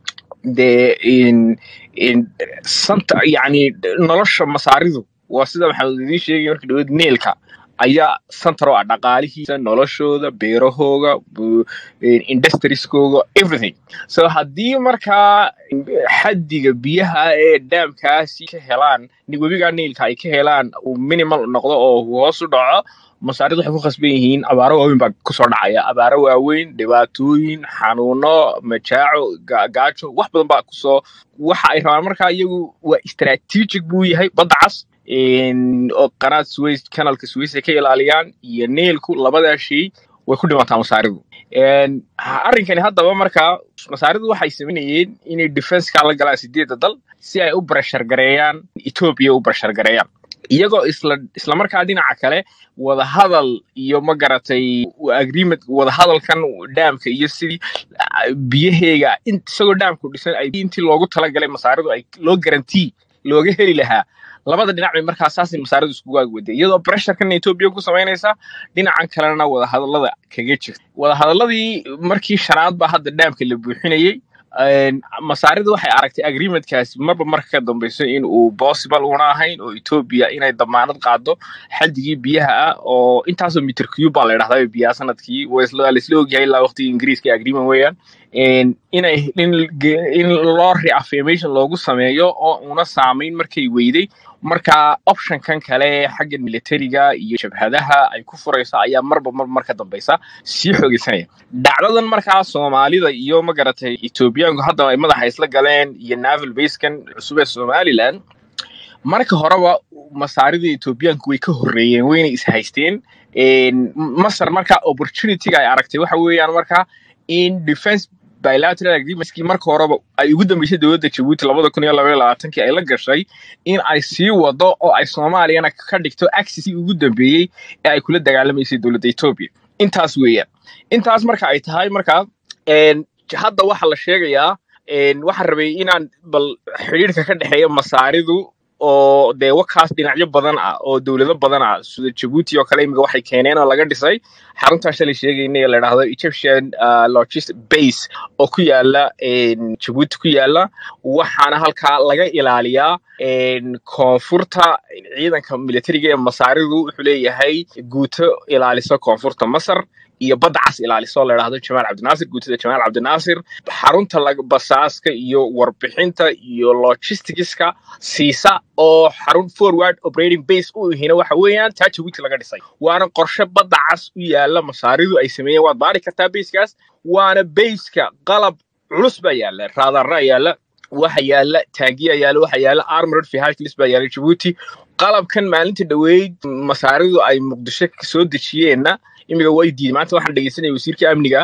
dee in in santa yani nolosha masaaridu waa sida maxamed idiin sheegay markii dhaweyd neelka ayaa santar oo ah dhaqaalihiisa noloshooda beerahooga bu- in- industrieskooga everything so haddii markaa xaddiga biyaha ee dhaamkaasi ka helaan ni- webiga niilka ay ka helaan uu minimal noqdo oo uu hoos u dhaco masaaridu waxay ku khasban yihiin abaaro waaweyn baa kusoo dhacaya abaaro waaweyn dhibaatooyin xanuuno majaaco ga- gaajo wax badan baa kusoo waxa ay rabaan markaa iyagu waa strategic buu yahay badda cas in- oo qanaad suways kanalka suways ay ka ilaaliyaan iyo niilku labadaa shay way ku dhimataa masaaridu Een, ha- arrinkani haddaba markaa masaaridu waxay sameynayeen inay defenska la galaan sideedda dal si ay u barashar gareeyaan etoobiya u barashar gareeyaan iyagoo isla isla markaa dhinaca kale wadahadal iyo ma garatay agreement wadahadalkan dhaamka iyo sidii ah, biyaheega in- isagoo dhaamku dhisan ay intii loogu talagalay masaaridu ay loo garantii looga heli lahaa labada dhinac bay markaa saasay masaaridu iskugu agwaday iyadoo pressurekan etoobiya ku samaynaysa dhinacan kalena wadahadalada kaga jirta wadahadaladii markii shanaad baa hadda dhaamka la buuxinayey Een, masaaridu waxay aragtay agreementkaasi marba marka ka dambeyso in uu possible una ahayn oo etoobiya inay damaanad qaado xaddigii biyaha ah oo intaasoo meter cube baa la idhahdaa biyaha sanadkii waa isla laisla ogyahay ilaa waqtigii ingiriiska ee agreement weeyaan Een, inay in, in loo reaffirmation loogu sameeyo oo una saamayn markay weyday marka optionkan kale xagga militariga iyo jabhadaha ay ku furayso ayaa marba mar marka dambeysa sii xoogeysanaya dhacdadan markaa soomaalida iyo ma garatay etoobiyaanku hadda ay madaxa isla galeen iyo naval basekan cusub ee somaliland marka horeba masaarida etoobiyaanku way ka horreeyeen wayna is haysteen Een, masar marka opportunityga ay aragtay waxa weeyaan marka in defense bilateral agreementskii marka horeba ay ugu dambeysay dowladda jabuuti labada kun iyo labaiyo labaatankii ay la gashay in ay sii wado oo ay soomaaliyana ka dhigto axisii ugu dambeeyey ee ay kula dagaalamaysay dowladda etoobiya intaas weeyaan intaas marka ay tahay marka een, hadda waxaa la sheegayaa een, waxaan rabay inaan bal xidhiidhka ka dhexeeya masaaridu oo dee wakaas dhinacyo badan ah oo dowlado badan ah sida jabuuti oo kale imika waxay keeneen oo laga dhisay xaruntaa shalay sheegayna ee la dhahdo egyptian uh, logistic base oo ku yaala een, jabuuti ku yaala waxaana halkaa laga ilaaliyaa een, koonfurta ciidanka militariga ee masaaridu wuxuu leeyahay guuto ilaalisa koonfurta masar iyo badda cas ilaaliso oo la dhahdo jamaal cabdinaasir guutada jamaal cabdinaasir xarunta lag- basaaska iyo warbixinta iyo logisticska siisa oo xarun forward operating base u ihina waxa weeyaan taa jabuuti laga dhisay waana qorshe badda cas u yaala masaaridu ay sameeyeen waad baari kartaa baseskaas waana baseka qalab culus baa yaala raadaraa yaala waxa yaala taagiya yaala waxa yaala armored vehicles baa yaala jabuuti qalabkan maalinta dhoweyd masaaridu ay muqdisho soo dejiyeenna imiga way diiday maanta waxaan dhegeysanaya wasiirka amniga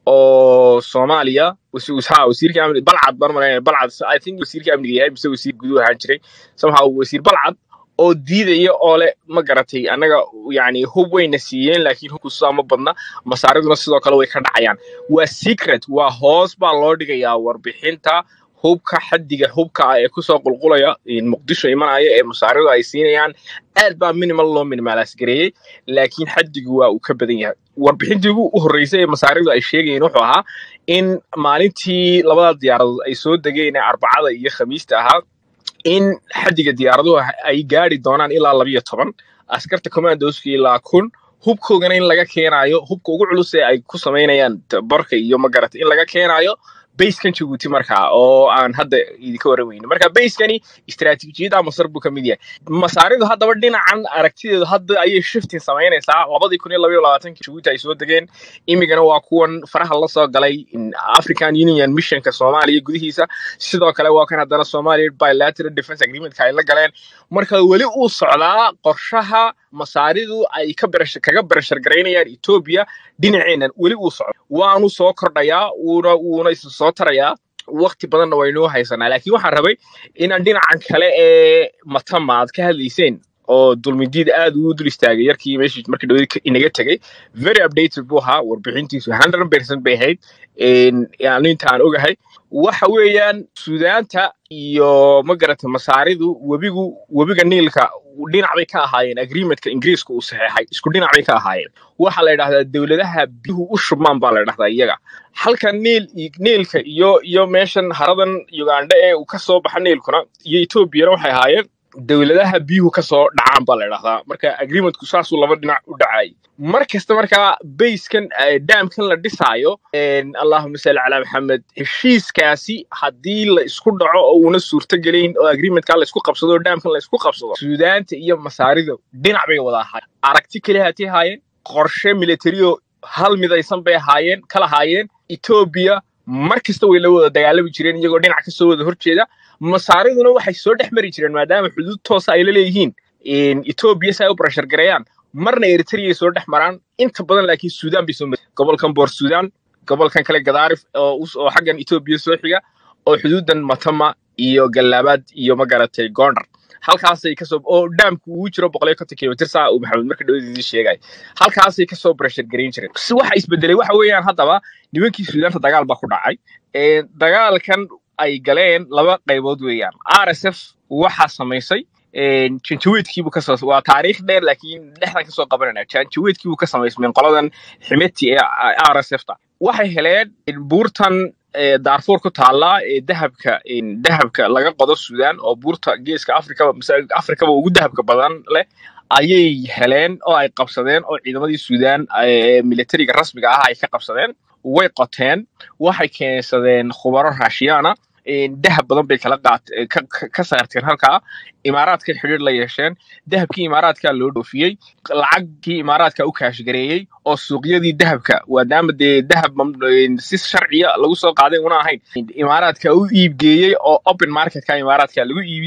oo soomaaliya wasi- ha wasiirka amniga balcad baan malaynayaa balcad i think wasiirka amniga yahay mise wasiir guduhu ahaan jiray somehow wasiir balcad oo diidaya oo le ma garatay annaga yani hub wayna siiyeen laakiin hubku sidaa ma badna masaariduna sidoo kale way ka dhacayaan waa secret waa hoos baa loo dhigayaa warbixinta hubka xaddiga hubka ah ee kusoo qulqulaya in muqdisho imanaya ee masaaridu ay siinayaan aad baa minimal loo minimalaas gareeyey laakiin xaddigu waa uu ka badan yahay warbixintii ugu horreysay ee masaaridu ay sheegayeen wuxuu ahaa in maalintii labada diyaaradood ay soo degeen ee arbacada iyo khamiista ahaa in xaddiga diyaaraduhu ay gaari doonaan ilaa labiyo toban askarta commandoska ilaa kun hubkoogana in laga keenayo hubka ugu culus ee ay ku samaynayaan barka iyo magarata in laga keenayo basekan jabuuti markaa oo aan hadda idinka warramayno marka basekani istaraatiijiyada masar buu ka mid yahay masaaridu haddaba dhinacan aragtideedu hadda ayay shifting samaynaysaa labadii kun iyo labaiyo labaatankii jabuuti ay soo degeen imigana waa kuwan faraha la soo galay in african union missionka soomaaliya gudihiisa sidoo kale waa kan haddana somalia bilateral defense agreementka ay la galeen marka weli uu socdaa qorshaha masaaridu ay ka berash kaga berashar garaynayaan etoobiya dhinaceenan weli uu socdo waanu soo kordhayaa wuuna wuuna isa soo tarayaa waqti badanna waynoo haysanaa laakiin waxaan rabay inaan dhinacan kale ee matama aad ka hadlayseen oo dulmidiid aad uu dul istaagay yarkii meeshii markii dhawadi inaga tegay very updated buu ahaa warbixintiisu 100 percent bay ahayd een, yani inta aan ogahay waxa weeyaan suudaanta iyo magarata masaaridu webigu webiga niilka dhinac bay ka ahaayeen agreementka ingiriiska uu saxeexay isku dhinac bay ka ahaayeen waxaa la yidhahdaa dowladaha biyuhu u shubmaan baa la yidhahdaa iyaga halka niil niilka iyo iyo meeshan haradan uganda ee uu ka soo baxa niilkuna iyo etoobiyana waxay ahaayeen dowladaha biyuhu ka soo dhacaan baa la yidhahdaa marka agreementku saasuu laba dhinac u dhacay mar kasta markaa bayskan daamkan la dhisaayo een, allahuma salli calaa maxamed heshiiskaasi haddii la isku dhaco oo uuna suurto gelayn oo agreementka la isku qabsado oo daamkan la isku qabsado suudaanta iyo masaarida dhinac bay wada ahaayeen aragti kale hatay ahaayeen qorshe militario hal midaysan bay ahaayeen kala haayeen etoobiya mar kasta way la wada dagaalami jireen iyagoo dhinac kasoo wada horjeeda masaariduna waxay soo dhex mari jireen maadaama xuduud toosa ay la leeyihiin in etoobiya si ay u barashar gareeyaan marna eritrea soo dhex maraan inta badan laakiin suudaan bay soo mari gobolkan boor suudaan gobolkan kale gadaarif oo us- oo xaggan etoobiya soo xiga oo xuduudan matama iyo gallaabaad iyo magaratay gondar halkaasay kasoo oo dhaamku uu jiro boqol iyo konton kilomitir saa uu maxamed marka dhawadiisii sheegay halkaasay kasoo barashar garayn jireen si waxa isbedelay waxa weeyaan haddaba nimankii suudaanta dagaal baa ku dhacay Ee, dagaalkan ay galeen laba qaybood weeyaan rsf waxaa samaysay een, janjaweedkiibuu kasoo waa taariikh dheer laakiin dhexdan kasoo qabanayna janjaweedkiibuu ka samaysmeen qoladan ximeti ee rsfta waxay heleen in buurtan ee, daarfuur ku taala ee dahabka in dahabka laga qodo suudaan oo buurta geeska afrikaba mise afrikaba ugu dahabka badan leh ayay heleen oo ay qabsadeen oo ciidamadii suudaan ee militariga rasmiga ah ay ka qabsadeen way qoteen waxay keensadeen khubaro raashiyaana een, dahab badan bay kala qaat ka, ka ka saarteen halkaa imaaraadkay xidhiir la yeesheen dahabkii imaaraadkaa loo dhoofiyey lacagkii imaaraadka u kaashgareeyey oo suuqyadii dahabka maadaama dee dahab mam- een, si sharciya lagu soo qaaday una ahayn imaaraadka u iibgeeyey oo open marketka imaaraadka lagu iibiyey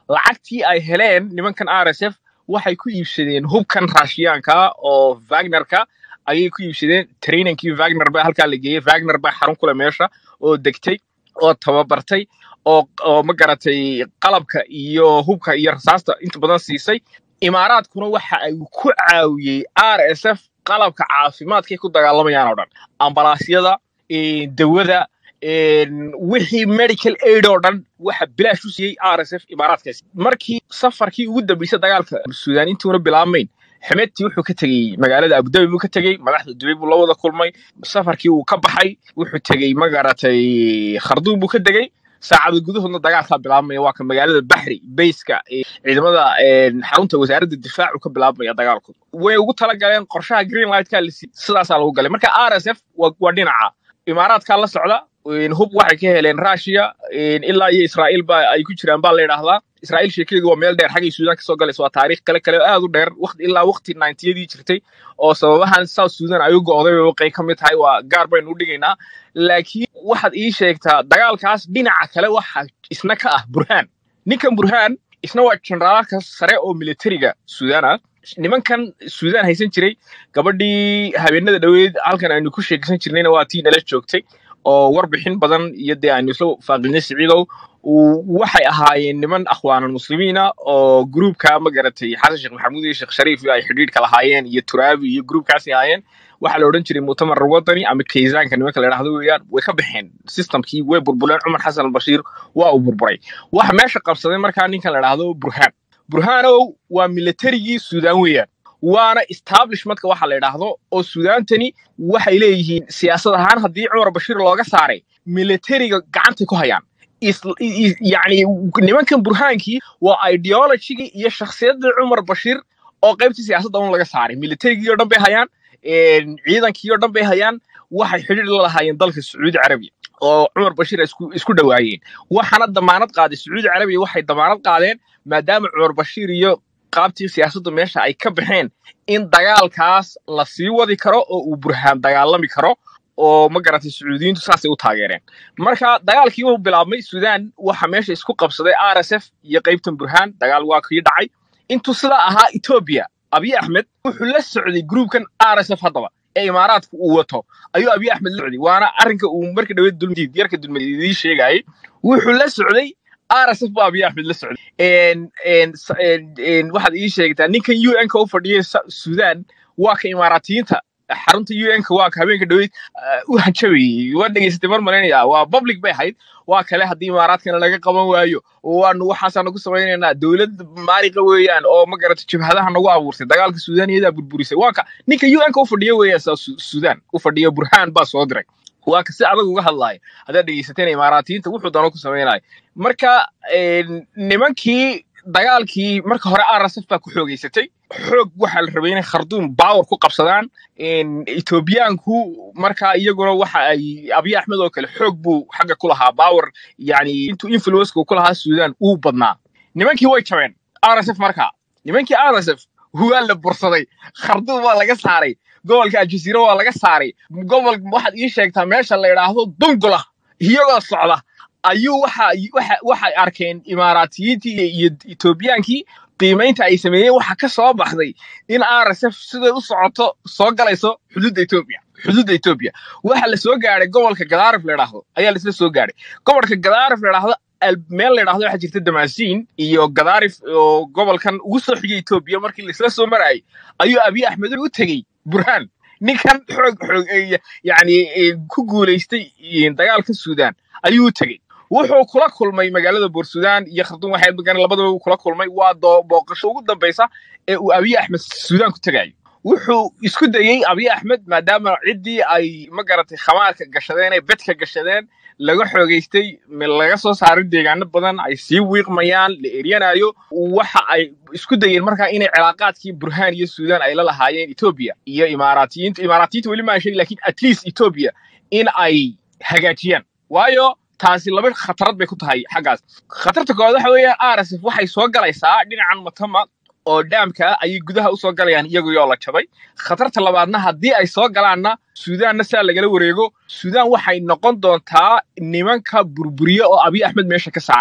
lacagtii ay heleen nimankan r s f waxay ku iibsadeen hubkan raashiyaanka oo wagnerka ayay ku iibsadeen trainankii wagner baa halkaa la geeyey wagner baa xarun kule meesha oo degtay oo tababartay oo oo ma garatay qalabka iyo hubka iyo rasaasta inta badan siisay imaaraadkuna waxa ay ku caawiyey r s f qalabka caafimaadkay ku dagaalamayaan oo dhan ambalaasyada eh, dawada een, wixii medical aid oo dhan waxa bilaash u siiyey r s f imaaraadkaasi markii safarkii ugu dambeysay dagaalka suudaan intuuna bilaabmayn xemedtii wuxuu ka tegey magaalada abudabi buu ka tegey madaxda dubay buu la wada kulmay safarkii uu ka baxay wuxuu tegey magaratay kharduum buu ka degey saacado gudahoodna dagaalkaa bilaabmaya waa ka magaalada baxri bayska ee ciidamada een, xarunta wasaaradda difaacu ka bilaabmaya dagaalku way ugu talagaleen qorshaha green lightka la siiyey sidaasaa lagu galay marka r s f waa waa dhinaca imaaraadkaa la socda een, hub waxay ka heleen russia een, ilaa iyo israa'iil ba ay ku jiraan baa la yidhaahdaa israa'iil sheekadeedu waa meel dheer xaggay suudaan kasoo galaysa waa taariikh kale kale oo aad u dheer waqti ilaa waqti ninetiyadii jirtay oo sababahan south sudan ay u go'day bay waqay ka mid tahay waa gaar baynu u dhigaynaa laakiin waxaad ii sheegtaa dagaalkaas dhinaca kale waxa isna ka ah burhaan ninkan burhaan isna waa generaalka sare oo militariga suudaan ah nimankan suudaan haysan jiray gabadhii habeenada dhoweed halkan aynu ku sheekaysan jirnayna waa tii nala joogtay oo warbixin badan iyo dee aynu isla faaqinay siciidow uu- waxay ahaayeen niman akhwaanan muslimiina oo gruubka ma garatay xasan sheekh maxamuud iyo sheekh shariif ay xidhiidhka lahaayeen iyo turaabi iyo gruubkaasi ahaayeen waxaa la odhan jiray mu'tamar wadani ama kaysaanka nimanka la idhahdo weeyaan way ka baxeen systemkii way burbureen cumar xasan albashiir waa uu burburay waxa meesha qabsaday markaa ninkan la idhahdo burhaan burhaanow waa militarigii suudaan weeyaan waana establishmentka waxa la idhaahdo oo suudaantani waxay leeyihiin siyaasad ahaan haddii cumar bashiir looga saaray militariga gacantay ku hayaan is- i- i- yacni nimankan burhaankii waa ideologigii iyo shakhsiyaddii cumar bashiir oo qaybtii siyaasadda un laga saaray militarigii oo dhan bay hayaan een, ciidankii oo dhan bay hayaan waxay xidhiir la lahaayeen dalka sacuudi carabiya oo cumar bashiir ay isku isku dhowaayeen waxaana damaanad qaaday sacuudi carabiya waxay damaanad qaadeen maadaama cumar bashiir iyo qaabtii siyaasaddu meesha ay ka baxeen in dagaalkaas la sii wadi karo oo uu burhaan dagaalami karo oo ma garatay sacuudiyiintu saasay u taageereen marka dagaalkii uu bilaabmay suudaan waxa meesha isku qabsaday r s f iyo qaybtan burhaan dagaal waa kii dhacay intuu sidaa ahaa etoobiya abiy axmed wuxuu la socday gruubkan r s f haddaba ee imaaraadku uu wato ayuu abiy axmed la socday waana arrinka uu marka dhaweed dulmadiid yarka dulmadiid idii sheegayay wuxuu la socday r s f buu abiy axmed la socday een- een- s- een- een, waxaad ii sheegtaa ninkan u n ka u fadhiyay Sa- suudaan waa ka imaaraatiyiinta xarunta u n ka waa ka habeenka dhaweyd u hanjabayay waa dhegeysatay mar malaynaya waa public bay ahayd waa kale haddii imaaraadkana laga qaban waayo waanu waxaasaanu ku samaynaynaa dowlad maariqa weeyaan oo ma garata jabhadaha nagu abuurtay dagaalka suudaan iyadaa burburisay waa ka ninka u n ka u fadhiya weeyaan saa Su- suudaan u fadhiya burhaan baa soo diray waa ka si adag uga hadlaaya haddaad dhegeysateen imaaraatiyiinta wuxuu dano ku samaynaya marka een, nimankii dagaalkii marka hore rsf baa ku xoogeysatay xoog waxaa la rabay inay kharduum baawar ku qabsadaan een, etoobiyaanku marka iyaguna waxa ay abiy axmed oo kale xoog buu xagga ku lahaa baawar yani intuu influenceka uu ku lahaa suudaan uu badnaa nimankii way jabeen rsf marka nimankii rsf waa la bursaday kharduum waa laga saaray gobolka aljasiira waa laga saaray gobol waxaad ii sheegtaa meesha la idhaahdo dungula iyagoo socda ayuu waxa waxa waxay arkeen imaaraatiyiintii iyo iyo etoobiyaankii qiimaynta ay sameeyeen waxa ka soo baxday in rsf siday u socoto soo galayso xuduudda etoobiya xuduudda etoobiya waxa la soo gaadhay gobolka gadaarif la idhaahdo ayaa laisla soo gaadhay gobolka gadaarif la idhaahdo al- meel la idhaahdo waxaa jirta damaasiin iyo gadaarif oo gobolkan ugu soo xigay etoobiya markii laisla soo marayay ayuu abiy axmed u tegey burhaan ninkan xoog xoog eh, yacni eh, ku guulaystay eh, dagaalka suudaan ayuu u tegey wuxuu kula kulmay magaalada boorsuudaan iyo khartuum waxay magan labadaba uu kula kulmay waa doo booqasho ugu dambeysa ee uu abiy axmed suudaan ku tegayo wuxuu isku dayey abiy axmed maadaama ciddii ay ma garatay khamaarka gashadeen ee bedka gashadeen laga xoogeystay me- laga soo saaray deegaano badan ay sii wiiqmayaan la eryanayo waxa ay isku dayeen markaa inay cilaaqaadkii burhaan iyo suudaan ay la lahaayeen etoobiya iyo imaaraatiyiinta imaaraatiyiinta weli maa sheegi lakin at least etoobiya in ay hagaajiyaan waayo taasi laba khatarad bay ku tahay xaggaas khatarta koowaad waxa weeyaan rsf waxay soo galaysaa dhinacan matama oo dhaamka ah ayay gudaha usoo galayaan iyagoo la jabay khatarta labaadna haddii ay soo galaanna suudaanna saa lagala wareego suudaan waxay noqon doontaa nimanka burburiye oo abiy axmed meesha ka saara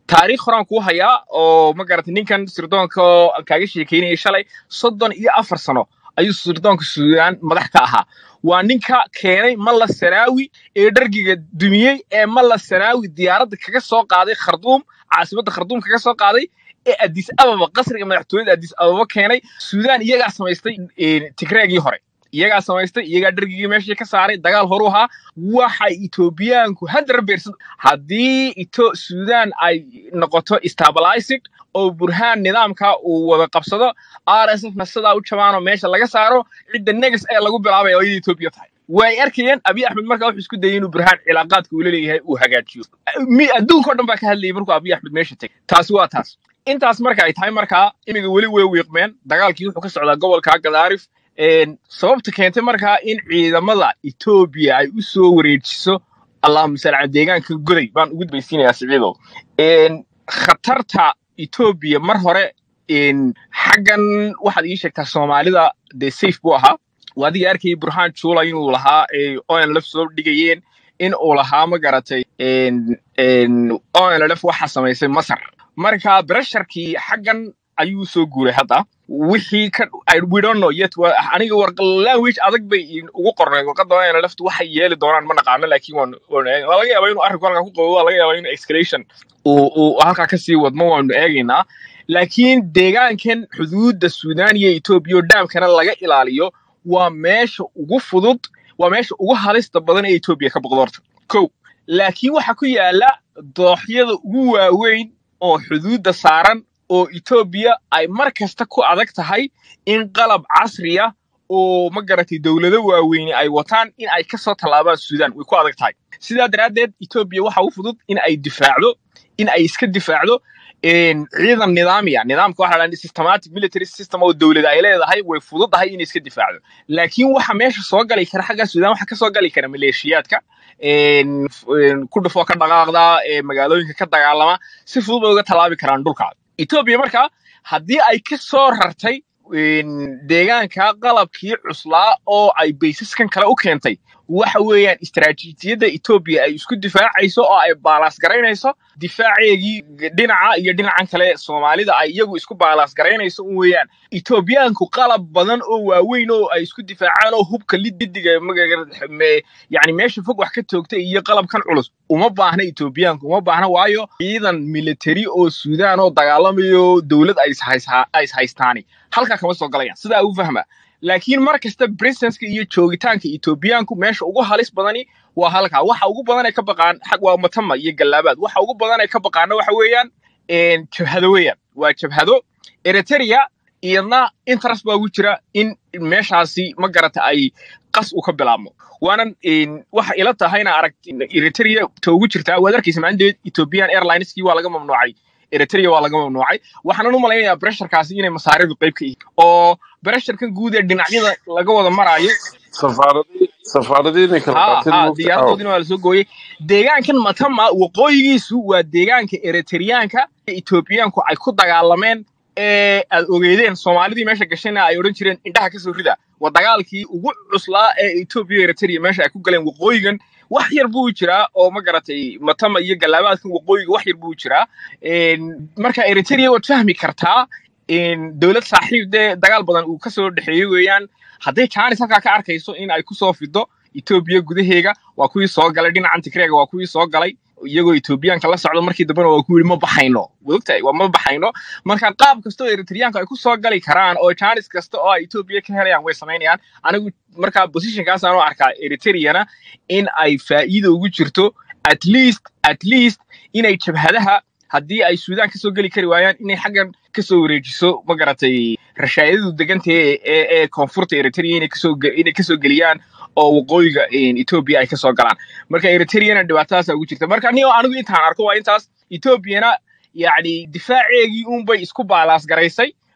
taariikh horaan kuu hayaa oo ma garatay ninkan sirdoonka oo aan kaaga sheekeynayay shalay soddon iyo afar sano ayuu sirdoonka suudaan madax ka ahaa waa ninka keenay malla sanaawi ee dhargiga dumiyey ee malla sanaawi diyaaradda kaga soo qaaday kharduum caasimadda kharduum kaga soo qaaday ee addis ababa qasriga madaxtooyada addis ababa keenay suudaan iyagaa samaystay een, tigreegii hore iyagaa samaystay iyagaa dhargigii meeshii ka saaray dagaal horu ahaa waxay etoobiyaanku haddana beersan haddii ito suudaan ay noqoto stabilized oo burhaan nidaamka uu wada qabsado rsfna sidaa u jabaanoo meesha laga saaro cidda negas ee lagu bilaabaya oo iyada etoobiya tahay way arkayeen abiy axmed markaa wuxuu isku dayay inuu burhaan cilaaqaadka uu leeyahay uu hagaajiyo Mi- adduunka oo dhan baa ka hadlayay markuu abiy axmed meesha tegay taasi waa taas intaas marka ay tahay markaa imiga weli way wiiqmeen dagaalkii wuxuu ka socdaa gobolka gadaarif Een, sababta keentay markaa in ciidamada etoobiya ay u soo wareejiso allahuma salli cala deegaanka goday baan ugu dambaysiinayaa siciidow Een, khatarta etoobiya mar hore een, xaggan waxaad ii sheegtaa soomaalida dee safe buu ahaa waa adiga arkayay burhaan juula inuu lahaa ee onlf soo dhigayeen in uu lahaa ma garatay een, een, onlf waxaa samaysay masar marka bresharkii xaggan ayuu soo guuray hadda wixii ka I, we don't know yet wa- aniga war language adag bay in- ugu qornay warqadda waa laftu waxay yeeli doonaan ma naqaano laakiin waan waan eeg- waa laga yaabaa inuu arrinku halkaa ku qabo waa laga yaabaa inuu escalation uu uu halkaa kasii wadmo waanu eegaynaa laakiin deegaankan xuduudda suudaan iyo etoobiya oo dhaamkana laga ilaaliyo waa meesha ugu fudud waa meesha ugu halista badan ee etoobiya ka boqdo horta kow laakiin waxa ku yaala dooxyada ugu waaweyn oo xuduudda saaran oo etoobiya ay mar kasta ku adag tahay in qalab casriya oo ma garatay dowlado waaweyne ay wataan in ay kasoo tallaabaan suudaan way ku adag tahay sidaa daraaddeed etoobiya waxa u fudud in ay difaacdo in ay iska difaacdo een, ciidan nidaamiya nidaamka waxa la dhaha systematic military system oo dowlada ay leedahay way fududahay inay iska difaacdo laakiin waxa meesha soo gali kara xagga suudaan waxa kasoo gali kara maleeshiyaadka een, f- een, ku dhufoo ka dhaqaaqda ee magaalooyinka ka dagaalama si fudud bay uga tallaabi karaan dhulka etoobiya marka haddii ay ka soo rartay een, deegaanka qalabkii cuslaa oo ay baysaskan kale u keentay waxa weeyaan istaraatiijiyadda etoobiya ay isku difaacayso oo ay baalaas garaynayso difaaceegii dhinaca iyo dhinacan kale soomaalida ay iyagu isku baalaas garaynayso un weeyaan etoobiyaanku qalab badan oo waaweyn oo ay isku difaacaan oo hubka lididiga magaga- me- yani meesha fog wax ka toogtay iyo qalabkan culus uma baahna etoobiyaanku uma baahna waayo ciidan military oo suudaan oo dagaalamayo dowlad ay ishaysa- ay ishaystaani halkaa kama soo galayaan sidaa u fahma laakiin mar kasta presenska iyo joogitaanka etoobiyaanku meesha ugu halis badani waa halkaa waxa ugu badan ay ka baqaan xag waa matama iyo gallaabaad waxa ugu badan ay ka baqaana waxa weeyaan een, jabhado weeyaan waa jabhado eritrea iyadna interest baa ugu jira in meeshaasi ma garata ay qas u ka bilaabmo waanan een, waxa ila tahayna arag eritrea ta ugu jirtaa waad arkaysa maalinteed ethiopian airlineskii waa laga mamnuucay eritrea waa laga mamnuucay waxaanan u malaynayaa bresharkaasi inay masaaridu qayb ka yihiin oo bresharkan guud ee dhinacyada laga wada maraayo safaaradii safaaradii inay kala ha qaateen ha moogta diyaaradoodina waa lasoo gooyey deegaankan matama waqooyigiisu waa deegaanka eritreyaanka ee etoobiyaanku ay ku dagaalameen ee aad ogeydeen soomaalidii meesha gashayna ay odhan jireen indhaha kasoo rida waa dagaalkii ugu cuslaa ee etoobiya iyo eritrea meesha ay ku galeen waqooyigan wax yar buu jiraa oo ma garatay matama iyo gallaabaadkan waqooyiga wax yar buu jiraa Een, marka eritrea waad fahmi kartaa een, dowlad saaxiib dee dagaal badan uu kasoo dhexeeyey weeyaan hadday jaanis halkaa ka arkayso in ay kusoo fido etoobiya gudaheega waa kuwii soo galay dhinacan tigreega waa kuwii soo galay iyagoo etoobiyaanka la socdo markii dambena waa ku yidhi ma baxayno wogtahay waa ma baxayno marka qaab kasta oo eritreyaanka ay ku soo gali karaan oo jaanis kasta oo ay etoobiya ka helayaan way samaynayaan anigu markaa positionkaasaan u arkaa eritreana in ay faa'iido ugu jirto at least at least inay jabhadaha haddii ay suudaan kasoo geli kari waayaan inay xaggan kasoo wareejiso ma garatay rashaayadu deganta ee ee ee koonfurta eritrea inay kasoo ge- inay kasoo geliyaan oo waqooyiga een, etoobiya ay kasoo galaan marka eritreana dhibaatadaasa ugu jirta marka ni anigu intaan arko waa intaas etoobiyana yacni difaaceegii unbay isku baalaas garaysay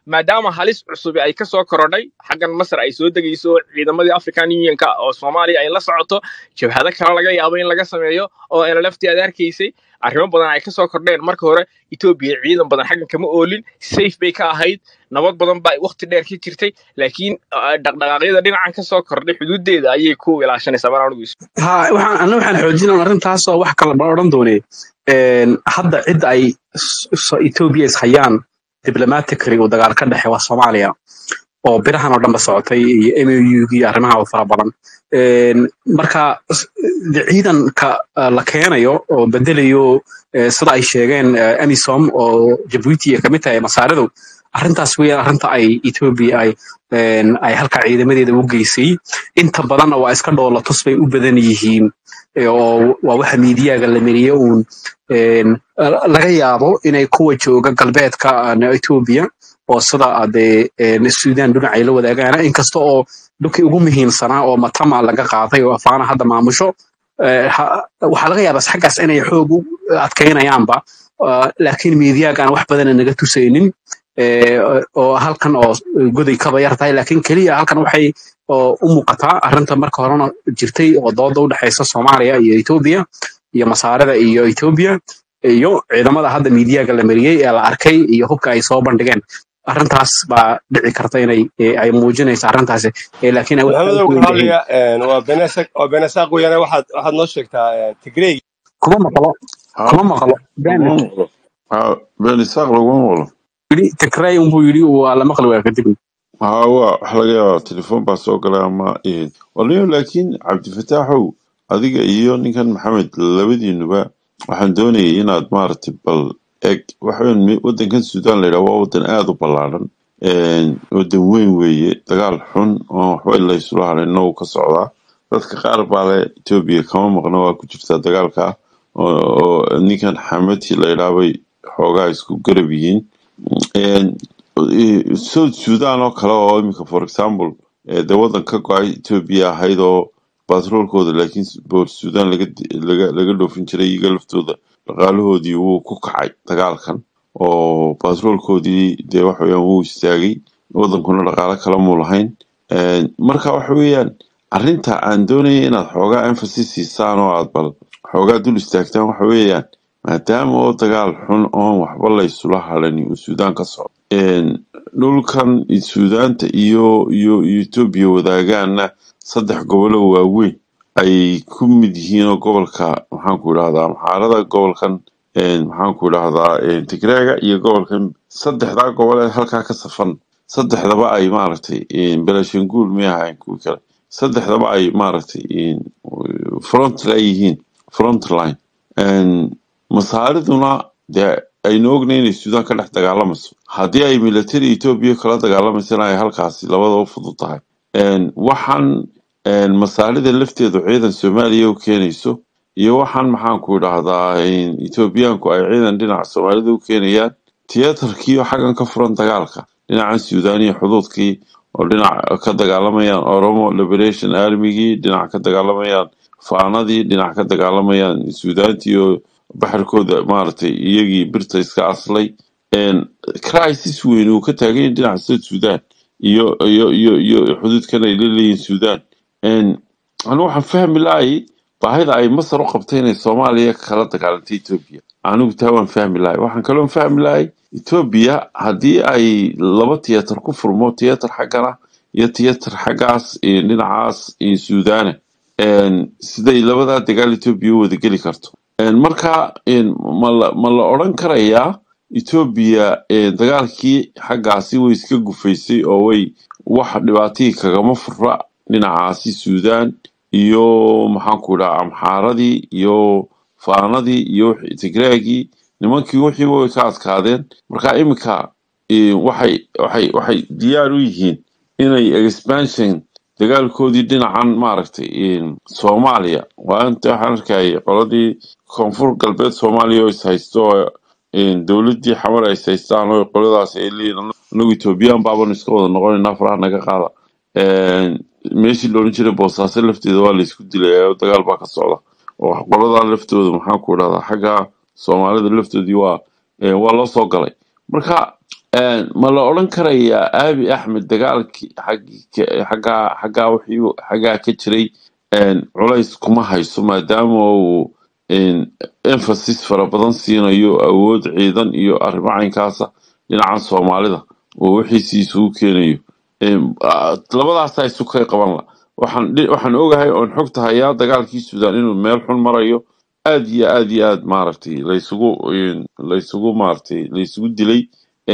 maadaama halis cusub ay ka soo korodhay xaggan masar ay soo degayso ciidamadii african unionka oo soomaaliya ay la socoto jabhado kale laga yaabo in laga sameeyo oo nlfti aad arkaysay arrimo badan ay kasoo kordheen marka hore etoobiya ciidan badan xaggan kama oolin safe bay ka ahayd nabad badan baa waqti dheer ka jirtay laakiin ah, dhaqdhaqaaqyada dhinacan kasoo kordhay xuduudeeda ayay ku ilaashanaysaa mar anigu is ha waxaan anna waxaan xoojinaa arrintaas oo wax kale ma odhan doonee Een, hadda cidda ay s- so- Ethiopia is hayaan diplomatically uu dagaal ka dhexe waa Soomaaliya oo birahan oo dhanba socotay iyo MOU iyo arrimaha oo fara badan Een, marka s- de- ciidanka eh, la keenayo oo bedelayo eh, sida ay sheegeen eh, AMISOM oo Djibouti ay kamid tahay masaaridu arrintaas weeyaan arrinta ay Ethiopia ay een, ay halka ciidamadeeda u geysay inta badanna waa iska dhoolatus bay u badan yihiin ee, oo waa waxa miidiyaga la mariyay uun een, la- laga yaabo inay kuwa jooga galbeedka aan Ethiopia oo sida ade Sudan dhinac ay la wadaagaan inkasta oo dhulkii ugu muhiimsanaa oo Matama laga qaaday oo Afana hadda maamusho ee, ha- waxaa laga yaabaa xaggaas inay xoog u adkaynayaanba ah, laakiin miidiyaga aan wax badan naga tusaynin ee, oo halkan oo goday kaba yar tahay laakiin keliya halkan waxay oo u muuqataa arrinta marka horena jirtay oo dooda u dhexaysa Soomaaliya iyo Ethiopia iyo masaarada iyo Ethiopia iyo ciidamada hadda miidiyaga la mariyay ee la arkay iyo hubka ay soo bandhigeen arrintaas baa dhici karta inay ee, ay muujinaysa arrintaasi ee, laakiin ay wax maxamedow ku ka weyn yihiin hadlaya waa benesaq waa benesaq weeyaan waxaad waxaad noo sheegtaa tigrey kuma maqlo ha kuma maqlo ben laguma maqlo ha ben isaaq laguma maqlo yidhi tikray unbuu yidhi waa la maqli waa kadib ha waa waxa laga yaabaa telefoon baa soo galay ama eh, walayo laakiin cabdifataaxow adiga iyo ninkan maxamed labadiinuba waxaan doonayay inaad maaragtay bal eg waxaweyn mi- wadankan suudaan la yidhaha waa wadan aada u ballaaran wadan weyn weeye dagaal xun oo waxba in laysula halayna uu ka socdaa dadka qaar baa le etoobiya kama maqna waa ku jirtaa dagaalka oo oo ninkan xamati la yidhaha bay xoogaa isku garab yihiin Een, eh, south sudan oo kale oo imika for example eh, dee wadan ka go-ay etoobiya ahayd oo batroolkooda laakiin boor sudan laga laga laga dhoofin jiray iyaga laftooda dhaqaalahoodii wuu ku kacay dagaalkan oo batroolkoodii dee waxa weeyaan wuu istaagay wadankuna dhaqaalo kale muu lahayn Een, marka waxa weeyaan arrinta aan doonaya inaad xoogaa emphasis siisaan oo aad bal xoogaa dul istaagtaan waxa weeyaan maadaama oo dagaal xun oon waxba laysula halani uu suudaan ka socdo Een, dhulkan suudaanta iyo iyo iyo etoobiya wadaagaana saddex gobolo waaweyn ay ku mid yihiin oo gobolka maxaanku idhahdaa maxaarada gobolkan een, maxaanku idhahdaa een, tigreega iyo gobolkan saddexdaa gobol ee halkaa ka safan saddexdaba ay maaragtay een, belashanguul may ahayn kuwii kale saddexdaba ay maaragtay een, front line yihiin front line Een, masaariduna dee aynu ognay inay suudaan ka dhex dagaalamayso haddii ay military etoobiya kala dagaalamaysana ay halkaasi labadaba fudud tahay Een, waxaan een, masaarida lafteedu ciidan soomaaliya u keenayso iyo waxaan maxaanku idhahdaa een, etoobiyaanku ay ciidan dhinaca soomaalida u keenayaan tiyatarkiiyo xaggan ka furan dagaalka dhinacan suudaan iyo xuduudkii oo dhinac ka dagaalamayaan oromo liberation armygii dhinac ka dagaalamayaan faanadii dhinac ka dagaalamayaan suudaantii oo baxarkooda maaragtay iyagii birta iska aslay Een, crisis weyn uu ka taagan yahay dhinaca south sudan iyo iyo iyo iyo xuduudkan ay la leeyihiin suudaan Een, anigu waxaan fahmi lahay baahida ay masar u qabtay inay soomaaliya kala dagaalantay etoobiya anigu taa waan fahmi lahay waxaan kaloo fahmi lahay etoobiya haddii ay laba tiyatar ku furmo tiyatar xaggana iyo tiyatar xaggaas iyo dhinacaas iyo suudaana Een, siday labadaa dagaal etoobiya u wada geli karto Een, marka een, ma la ma la odhan karayaa etoobiya een, dagaalkii xaggaasi way iska gufaysay oo way wax dhibaatihii kagama fura dhinacaasi suudaan iyo maxaanku idhaha amxaaradii iyo faanadii iyo wixii- tigreegii nimankii wixiiba way ka adkaadeen marka iminka eh, waxay waxay waxay diyaar u yihiin inay expansion dagaalkoodii dhinacan maaragtay eh, soomaaliya waa inta waxaan arkayay qoladii koonfur galbeed soomaaliya oo is haysto oo, eh, dowladii xamar ay is haystaan oo qoladaas ay leeyihiin anagu etoobiyaan baabanu iska wada noqonaynaa faraha naga qaada Een, meeshii loodhan jiray boosaaso lafteeda waa laysku dilaya oo dagaal baa ka socda oo qoladaa laftooda maxaan ku idhahdaa xagga soomaalida laftoodii waa ee, waa loo soo galay marka Een, ma la odhan karayaa aabi axmed dagaalkii xaggii ka- xaggaa xaggaa wixii xaggaa ka jiray een, culays kuma hayso maadaama uu een, emphasis fara badan siinayo awood ciidan iyo arrimo caynkaasa dhinacan soomaalida oo wixiisi isugu keenayo Een, ah, labadaasaa isu kay qaban la waxaan dhi- waxaan ogahay oon xogta hayaa dagaalkii suudaan inuu meel xun marayo aad iyo aad iyo aad maaragtay laysugu een, laysugu maaragtay laysugu dilay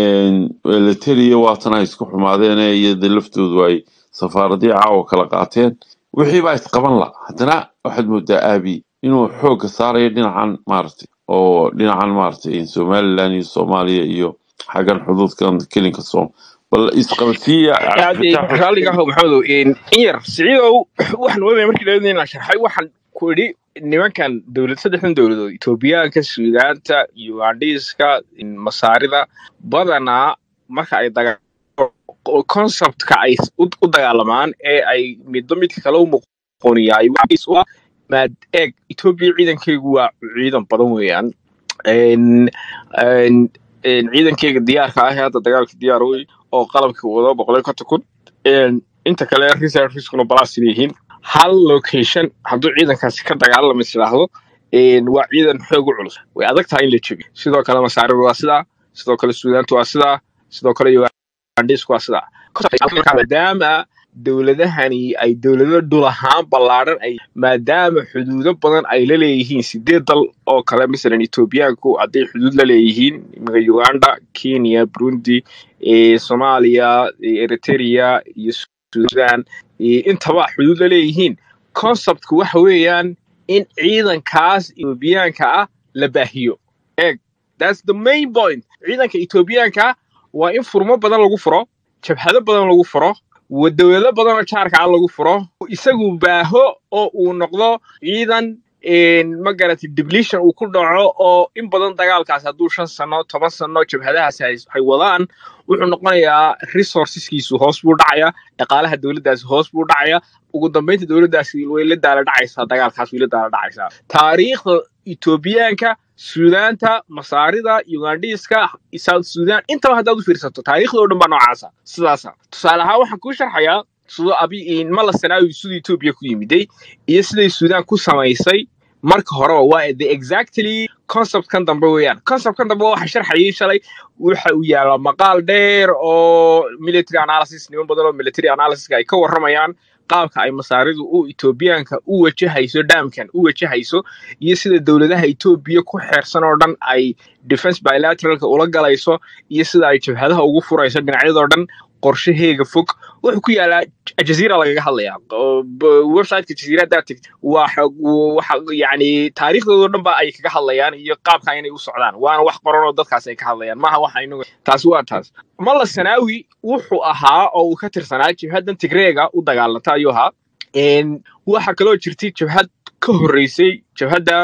lateliya waatana isku xumaadeen iyada laftoodu ay safaaradii caawa kala qaateen wixii baa isqaban la haddana waxaad moodaa aabi inuu xoogga saarayo dhinacan maaragtay oo dhinacan maaragtay somaliland iyo soomaaliya iyo xaggan xuduudkan kelinka soom bal isqabadsiiya aad cabdifitaax raalliga ahow maxamedow in yar siciidow waxaan moodaya markii laga inaan sharxay waxaan ku idhi nimankan dowlad saddexdan dowladood etoobiyaanka suudaanta ugandhiiska masaarida badanaa marka ay daga conceptka ay u u dagaalamaan ee ay midba midka kale u muqoniyaay waxaas u ah maad eeg etoobiya ciidankeygu waa ciidan badan weeyaan Een- een- een ciidankeyga diyaarka ah ee hadda dagaalka diyaar wey oo qalabka wado boqol konton kun Een, inta kale reserviskuna balaas yihiin hal location hadduu ciidankaasi ka dagaalama isdhaahdo waa ciidan xoog u culus way adag tahay in la jebiyo sidoo kale masaaridu waa sidaa sidoo kale suudaantu waa sidaa sidoo kale ugandhisku waa sidaa maadaama dowladahani ay dowlado dhul ahaan ballaadhan ay maadaama xuduudo badan ay la leeyihiin sideed dal oo kale masalan etoobiyaanku hadday xuduud la leeyihiin iminka uganda kenya burundi eh, soomaaliya eh, eritrea iyo sudan eh, intaba xuduud la leeyihiin conceptku waxa weeyaan in ciidankaas etoobiyaanka ah la baahiyo eeg that's the main point ciidanka etoobiyaanka waa in furmo badan lagu furo jabhado badan lagu furo wa- dowlado badan oo jaarka ah lagu furo isagu baaho oo uu noqdo ciidan een, ma garatay depletion uu ku dhaco oo in badan dagaalkaas hadduu shan sano toban sano jabhadahaasi ay ay wadaan wuxuu noqonayaa resourceskiisu hoos buu dhacaya dhaqaalaha dowladdaasi hoos buu dhacaya ugu dambeynta dowladdaasi way la daala dhacaysaa dagaalkaas way la daala dhacaysaa taariikhda etoobiyaanka suudaanta masaarida ugandhiiska south sudan intaba haddaad u fiirsato taariikhda oo dhan baa noocaasa sidaasa tusaale ahaan waxaan kuu sharxayaa sidoo abi mala sanaawi siduu etoobiya ku yimiday iyo siday suudaan ku samaysay marka horeba waa the exactly conceptkan dambe weeyaan conceptkan dambe waxa sharxayay shalay waxa uu yaalaa maqaal dheer oo military analysis niman badan oo military analysis ay ka warramayaan qaabka ay masaaridu u etoobiyaanka u wajahayso dhaamkan u wajahayso iyo sida dowladaha etoobiya ku xeersan oo dhan ay defense bilateralka ula galayso iyo sida ay jabhadaha ugu furayso dhinacyadoo dhan qorshaheega fog wuxuu ku yaalaa jaziira lagaga hadlayaa oo b- websiteka jaziira haddaad tagtid waxa waxa yani taariikhdoodo dhan ba ay kaga hadlayaan iyo qaabka inay u socdaan waana wax qoran oo dadkaas ay ka hadlayaan maaha waxa inagu taasi waa taas malla sanaawi wuxuu ahaa oo uu ka tirsanaa jabhadan tigreega u dagaalanta ayuu ahaa Een, waxa kaloo jirtay jabhad ka horreysay jabhadda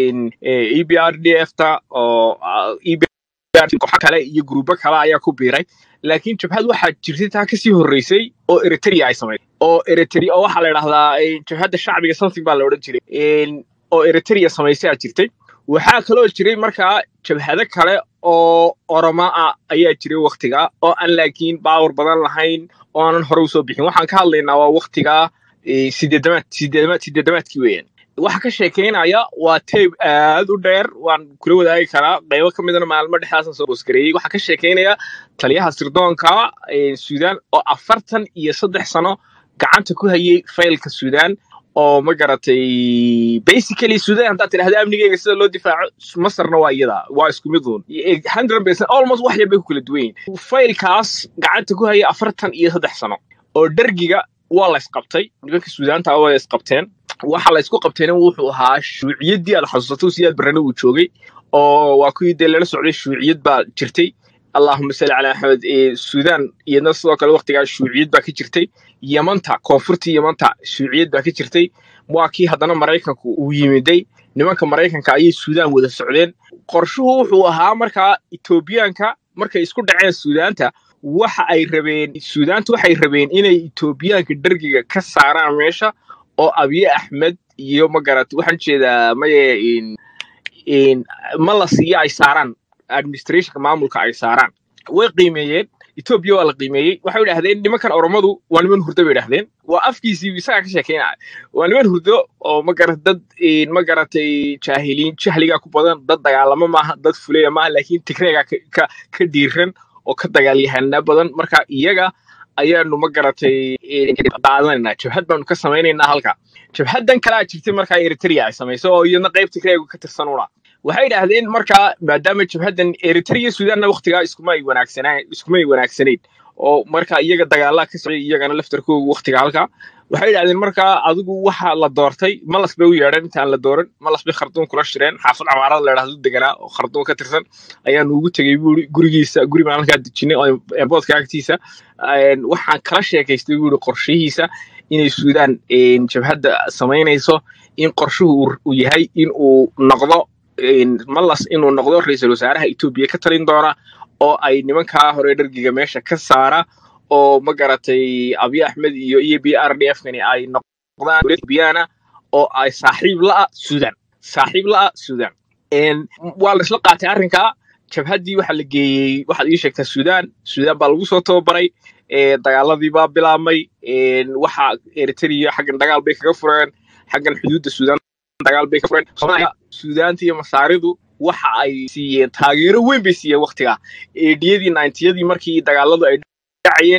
e b r d f ta oo ah, EBRD kooxo kale iyo gruubo kale ayaa ku biiray laakiin jabhad waxaa jirtay taa kasii horreysay oo eritrea ay samaysay oo eritrea oo waxaa la idhahdaa eh, jabhadda shacbiga something baa la odhan jiray Een, oo eritrea samaysay aa jirtay waxaa kaloo jiray markaa jabhado kale oo oroma ah ayaa jiray waktiga oo aan laakiin baawar badan lahayn oo aanan hore usoo bixin waxaan ka hadlaynaa waa waktiga eh, sideedamaad sideedamaad sideedamaadkii weeyaan waxa ka sheekeynaya waa teyb aad u dheer waan kula wadaagi karaa qaybo ka midana maalmo dhexdaasan soo boosgareeyey waxaa ka sheekeynaya taliyaha sirdoonka eh, suudaan oo afartan iyo saddex sano gacanta ku hayay faylka suudaan oo ma garatay basically suudaan haddaad tidhahda amnigeega sida loo difaaco masarna waa iyada waa isku mid uun hundred percent almost wax yar bay ku kala duwan yihiin faylkaas gacanta ku hayay afartan iyo saddex sano oo dhergiga waa la isqabtay nimanka suudaanta waa la isqabteen waxa la isku qabtayna wuxuu ahaa shuuciyaddii aad xasuusato siyaad barrane uu joogay oo waa kuwii dee lala socday shuuciyad baa jirtay allahuma salli calaa axmed ee suudaan iyadna sidoo kale waqtigaas shuuciyad baa ka jirtay yamanta koonfurtii yamanta shuuciyad baa ka jirtay waa kii haddana maraykanku uu yimiday nimanka maraykanka ayay suudaan wada socdeen qorshuhu wuxuu ahaa markaa etoobiyaanka markay isku dhaceen suudaanta waxa ay rabeen suudaanta waxay rabeen inay etoobiyaanka dhergiga ka saaraan meesha oo abiye axmed iyo magarat waxaan jeedaa maye in in ma la siiyo ay saaraan administrationka maamulka ay saaraan way qiimeeyeen etoobiya waa la qiimeeyey waxay idhahdeen nimankan oromadu waa niman hurdo bay idhahdeen waa afkiisii isagaa ka sheekeynaya waa niman hurdo oo magarat dad een, ma garatay jaahiliin jahliga ku badan dad dagaalamo maaha dad fuleya maaha laakiin tigreega ka, ka, ka dhiiran oo ka dagaalyahana badan marka iyaga ayaanu ma garatay een, qaadanayna jabhad baanu ka samaynaynaa halka jabhadan kalaa jirtay markaa eritrea ay samayso oo iyadna qayb tigreegu ka tirsan una waxay idhaahdeen markaa maadaama jabhadan eritrea suudanna waqtigaa iskuma ay wanaagsanaan iskuma ay wanaagsanayn oo marka iyaga dagaalaa ka socday iyagana laftarkoogu waqtiga halka waxay idhahdeen markaa adigu waxa la doortay malas bay u yeedheen intaan la dooran malas bay kharduum kula shireen xaafad camaarada la idhahdo deganaa oo kharduum ka tirsan ayaanu ugu tegey buuri gurigiisa guri baan halkaa dejinay oo eeboodka agtiisa Een, waxaan kala sheekaystay buuri qorshihiisa inay suudaan een, jabhadda samaynayso in qorshuhu uu- uu yahay in uu noqdo een, malas inuu noqdo ra-iisul wasaaraha etoobiya ka talin doona oo ay nimankaa hore dhargiga meesha ka saara oo ma garatay abiy axmed iyo e b r d f kani ay noqdaan dowlad Ethiopiana oo ay saaxiib la'a suudan saaxiib la'a suudan Een, waa la isla qaatay arrinkaa jabhaddii waxaa la geeyey waxaad ii sheegtaa suudaan suudaan baa lagu soo tababaray ee, dagaaladii baa bilaabmay een, waxa eritrea xaggan dagaal bay kaga fureen xaggan xuduudda suudaan dagaal bay ka fureen soomaaliya suudaanta iyo masaaridu waxa ay siiyeen taageero weyn bay siiyeen waqtigaa eedhiyadii ninetiyadii markii dagaaladu ay dhacayeen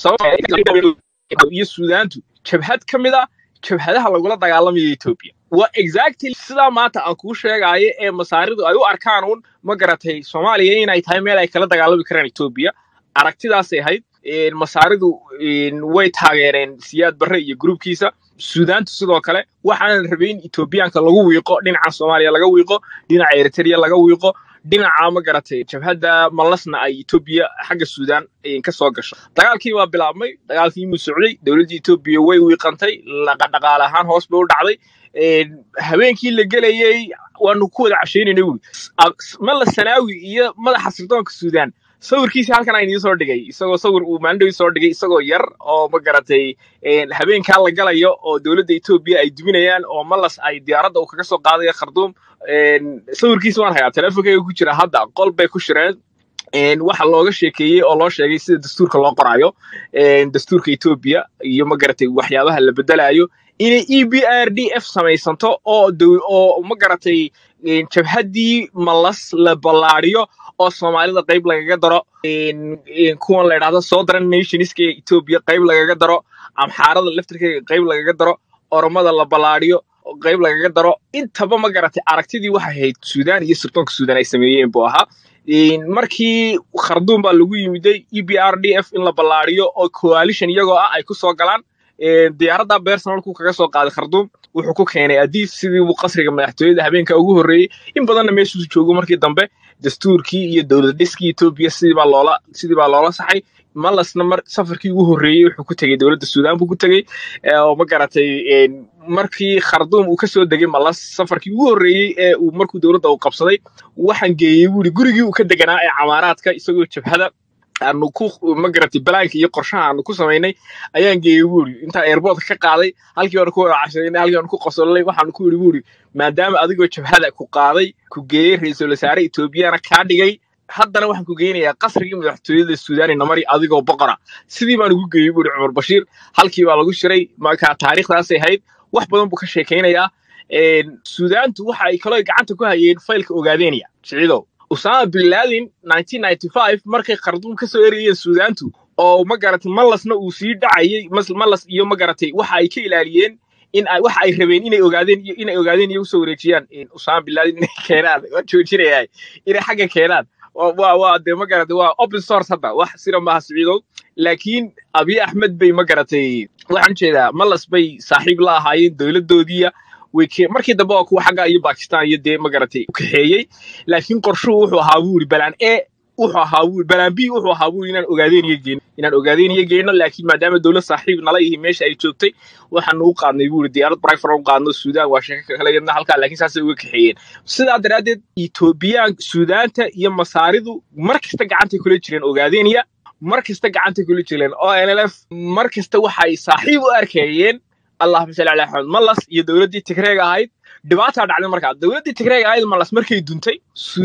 sababta iyo suudaantu jabhad ka mid a jabhadaha lagula dagaalamaya etoobiya waa exactly sidaa maanta aan kuu sheegaayo ee masaaridu ay u arkaan un ma garatay soomaaliya inay tahay meel ay kala dagaalami karaan etoobiya aragtidaasay ahayd Een, masaaridu een, way taageereen siyaad barre iyo gruubkiisa suudaantu sidoo kale waxaana rabay in etoobiyaanka lagu wiiqo dhinaca soomaaliya laga wiiqo dhinaca eritrea laga wiiqo dhinaca ma garatay jabhadda malasna ay etoobiya xagga suudaan een, ka soo gasho dagaalkii waa bilaabmay dagaalkii muu socday dowladda etoobiya way wiiqantay laqa- dhaqaale ahaan hoos bay u dhacday Een, habeenkii la gelayey waanu ku wada cashaynayna wuri mala sanaawi iyo madaxa sirdoonka suudaan sawirkiisi halkan aan idiin soo dhigay isagoo sawir uu maalindhow soo dhigay isagoo yar oo ma garatay een, habeenkaa la galayo oo dowladda etoobiya ay duminayaan oo malas ay diyaaradda uu kaga soo qaadaya kharduum Een, sawirkiisi waan hayaa teleefonkayga ku jira hadda qol bay ku shireen Een, waxa looga sheekeeyey oo loo sheegay sida dastuurka loo qoraayo een, dastuurka etoobiya iyo ma garatay waxyaabaha la bedelayo inay e b r d f samaysanto oo dow- oo ma garatay een, jabhaddii malas la ballaariyo oo soomaalida qayb lagaga daro een, een, kuwan la idhahdo southern nationska ee etoobiya qayb lagaga daro amxaarada laftirkeega qayb lagaga daro oromada la ballaariyo oo qayb lagaga daro intaba ma garatay aragtidii waxay ahayd suudaan iyo sirdoonka suudaan ay sameeyeen buu ahaa Een, markii kharduum baa lagu yimiday e b r d f in la ballaariyo oo coalition iyagoo ah ay ku soo galaan Een, diyaaradda personalku kaga soo qaaday kharduum wuxuu ku keenay adiis sidii uu qasriga madaxtooyada habeenka ugu horreeyey in badanna meeshuu joogo markii dambe dastuurkii iyo dowlad dhiskii etoobiya sidii baa loola sidii baa loola saxay malasna mar safarkii ugu horreeyey wuxuu ku tegey dowladda suudaan buu ku tegey ee, oo ma garatay een, markii kharduum uu kasoo degay malas safarkii ugu horreeyey ee uu markuu dowladda uu qabsaday waxaan geeyey buuri gurigii uu ka deganaa ee camaaraadka isagoo jabhada aanu ku ma garatay balaanka iyo qorshaha aanu ku samaynay ayaan geeyey buuri intaan airportka ka qaaday halkii baanu ku wada cashaynay halkii baanu ku qosolnay waxaanu ku yidhi buuri maadaama adigoo jabhada ku qaaday ku geeyey ra-iisul wasaare etoobiyana kaa dhigay haddana waxaan ku geynayaa qasrigii madaxtooyada suudaani namari adigoo boqora sidii baan ugu geeyey buuri cumar bashiir halkii baa lagu shiray marka taariikhdaasay ahayd wax badan buu ka sheekaynayaa Een, suudaantu waxa ay kaloo gacanta ku hayeen faylka ogaadeenaya siciidow usama bin laden 1995 markay kharduum ka soo erayeen suudaantu oo ma garatay malasna uu sii dhacayay mas- malas iyo ma garatay waxa ay ka ilaaliyeen in ay waxa ay rabeen inay ogaadeen iyo inay ogaadeen iyo usoo wareejiyaan in usama bin laden inay keenaan waa joojinayaa inay xagga keenaan waa waa waa dee ma garatay waa open source hadda wax sira maaha siciidow laakiin abiy axmed bay ma garatay waxaan ujeedaa malas bay saaxiib la ahaayeen dowladoodiiya way ke- markii dambe waa kuwa xagga iyo bakistan iyo dee ma garatay u kaxeeyey laakiin qorshuhu wuxuu ahaa buu yiri balaan e wuxuu ahaa buu yiri balaan b wuxuu ahaa buu yiri inaan ogaadeen iyo geyno inaan ogaadeen iyo geyno laakiin maadaama dowlad saaxiib nala yihi meesha ay joogtay waxaanu u qaadnay buu yiri diyaarad brifar u qaadno suudaan waa sheeko kale yadna halkaa laakiin saasay uga kaxeeyeen sidaa daraaddeed etoobiyaan suudaanta iyo masaaridu mar kasta gacantay kula jireen ogaadeeniya mar kasta gacantay kula jireen o n l f mar kasta waxay saaxiib u arkeeyeen allahuma salli calaa axmed malas iyo dowladdii tigreega ahayd dhibaataa dhacday markaa dowladdii tigreega ahayd malas markay duntay suudaan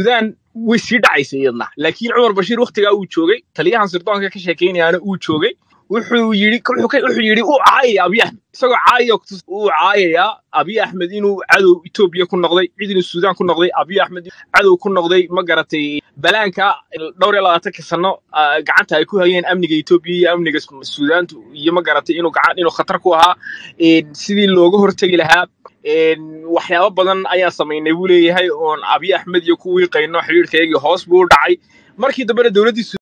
way sii dhacaysa iyadna laakiin cumar bashiir waktigaa uu joogay taliyahan sirdoonka ka sheekaynayaana uu joogay wuxuu yidhi wuxuu ka- wuxuu yidhi uu caayaya abiy axmed isagoo caayaya kutus- uu caayayaa abiy axmed inuu cadow etoobiya ku noqday cid inuu suudaan ku noqday abiy axmed cadow ku noqday ma garatay balaanka dhowr iyo labaatanka sano ah, gacanta ay ku hayeen amniga etoobiya iyo amniga Su- suudaantu iyo ma garatay inuu gacan inuu khatar ku ahaa een, sidii looga hortegi lahaa een, waxyaabo badan ayaan samaynay buu leeyahay oon abiy axmed iyo kuwii qayno xiriirkaygii hoos buu u dhacay markii dambena dowladdii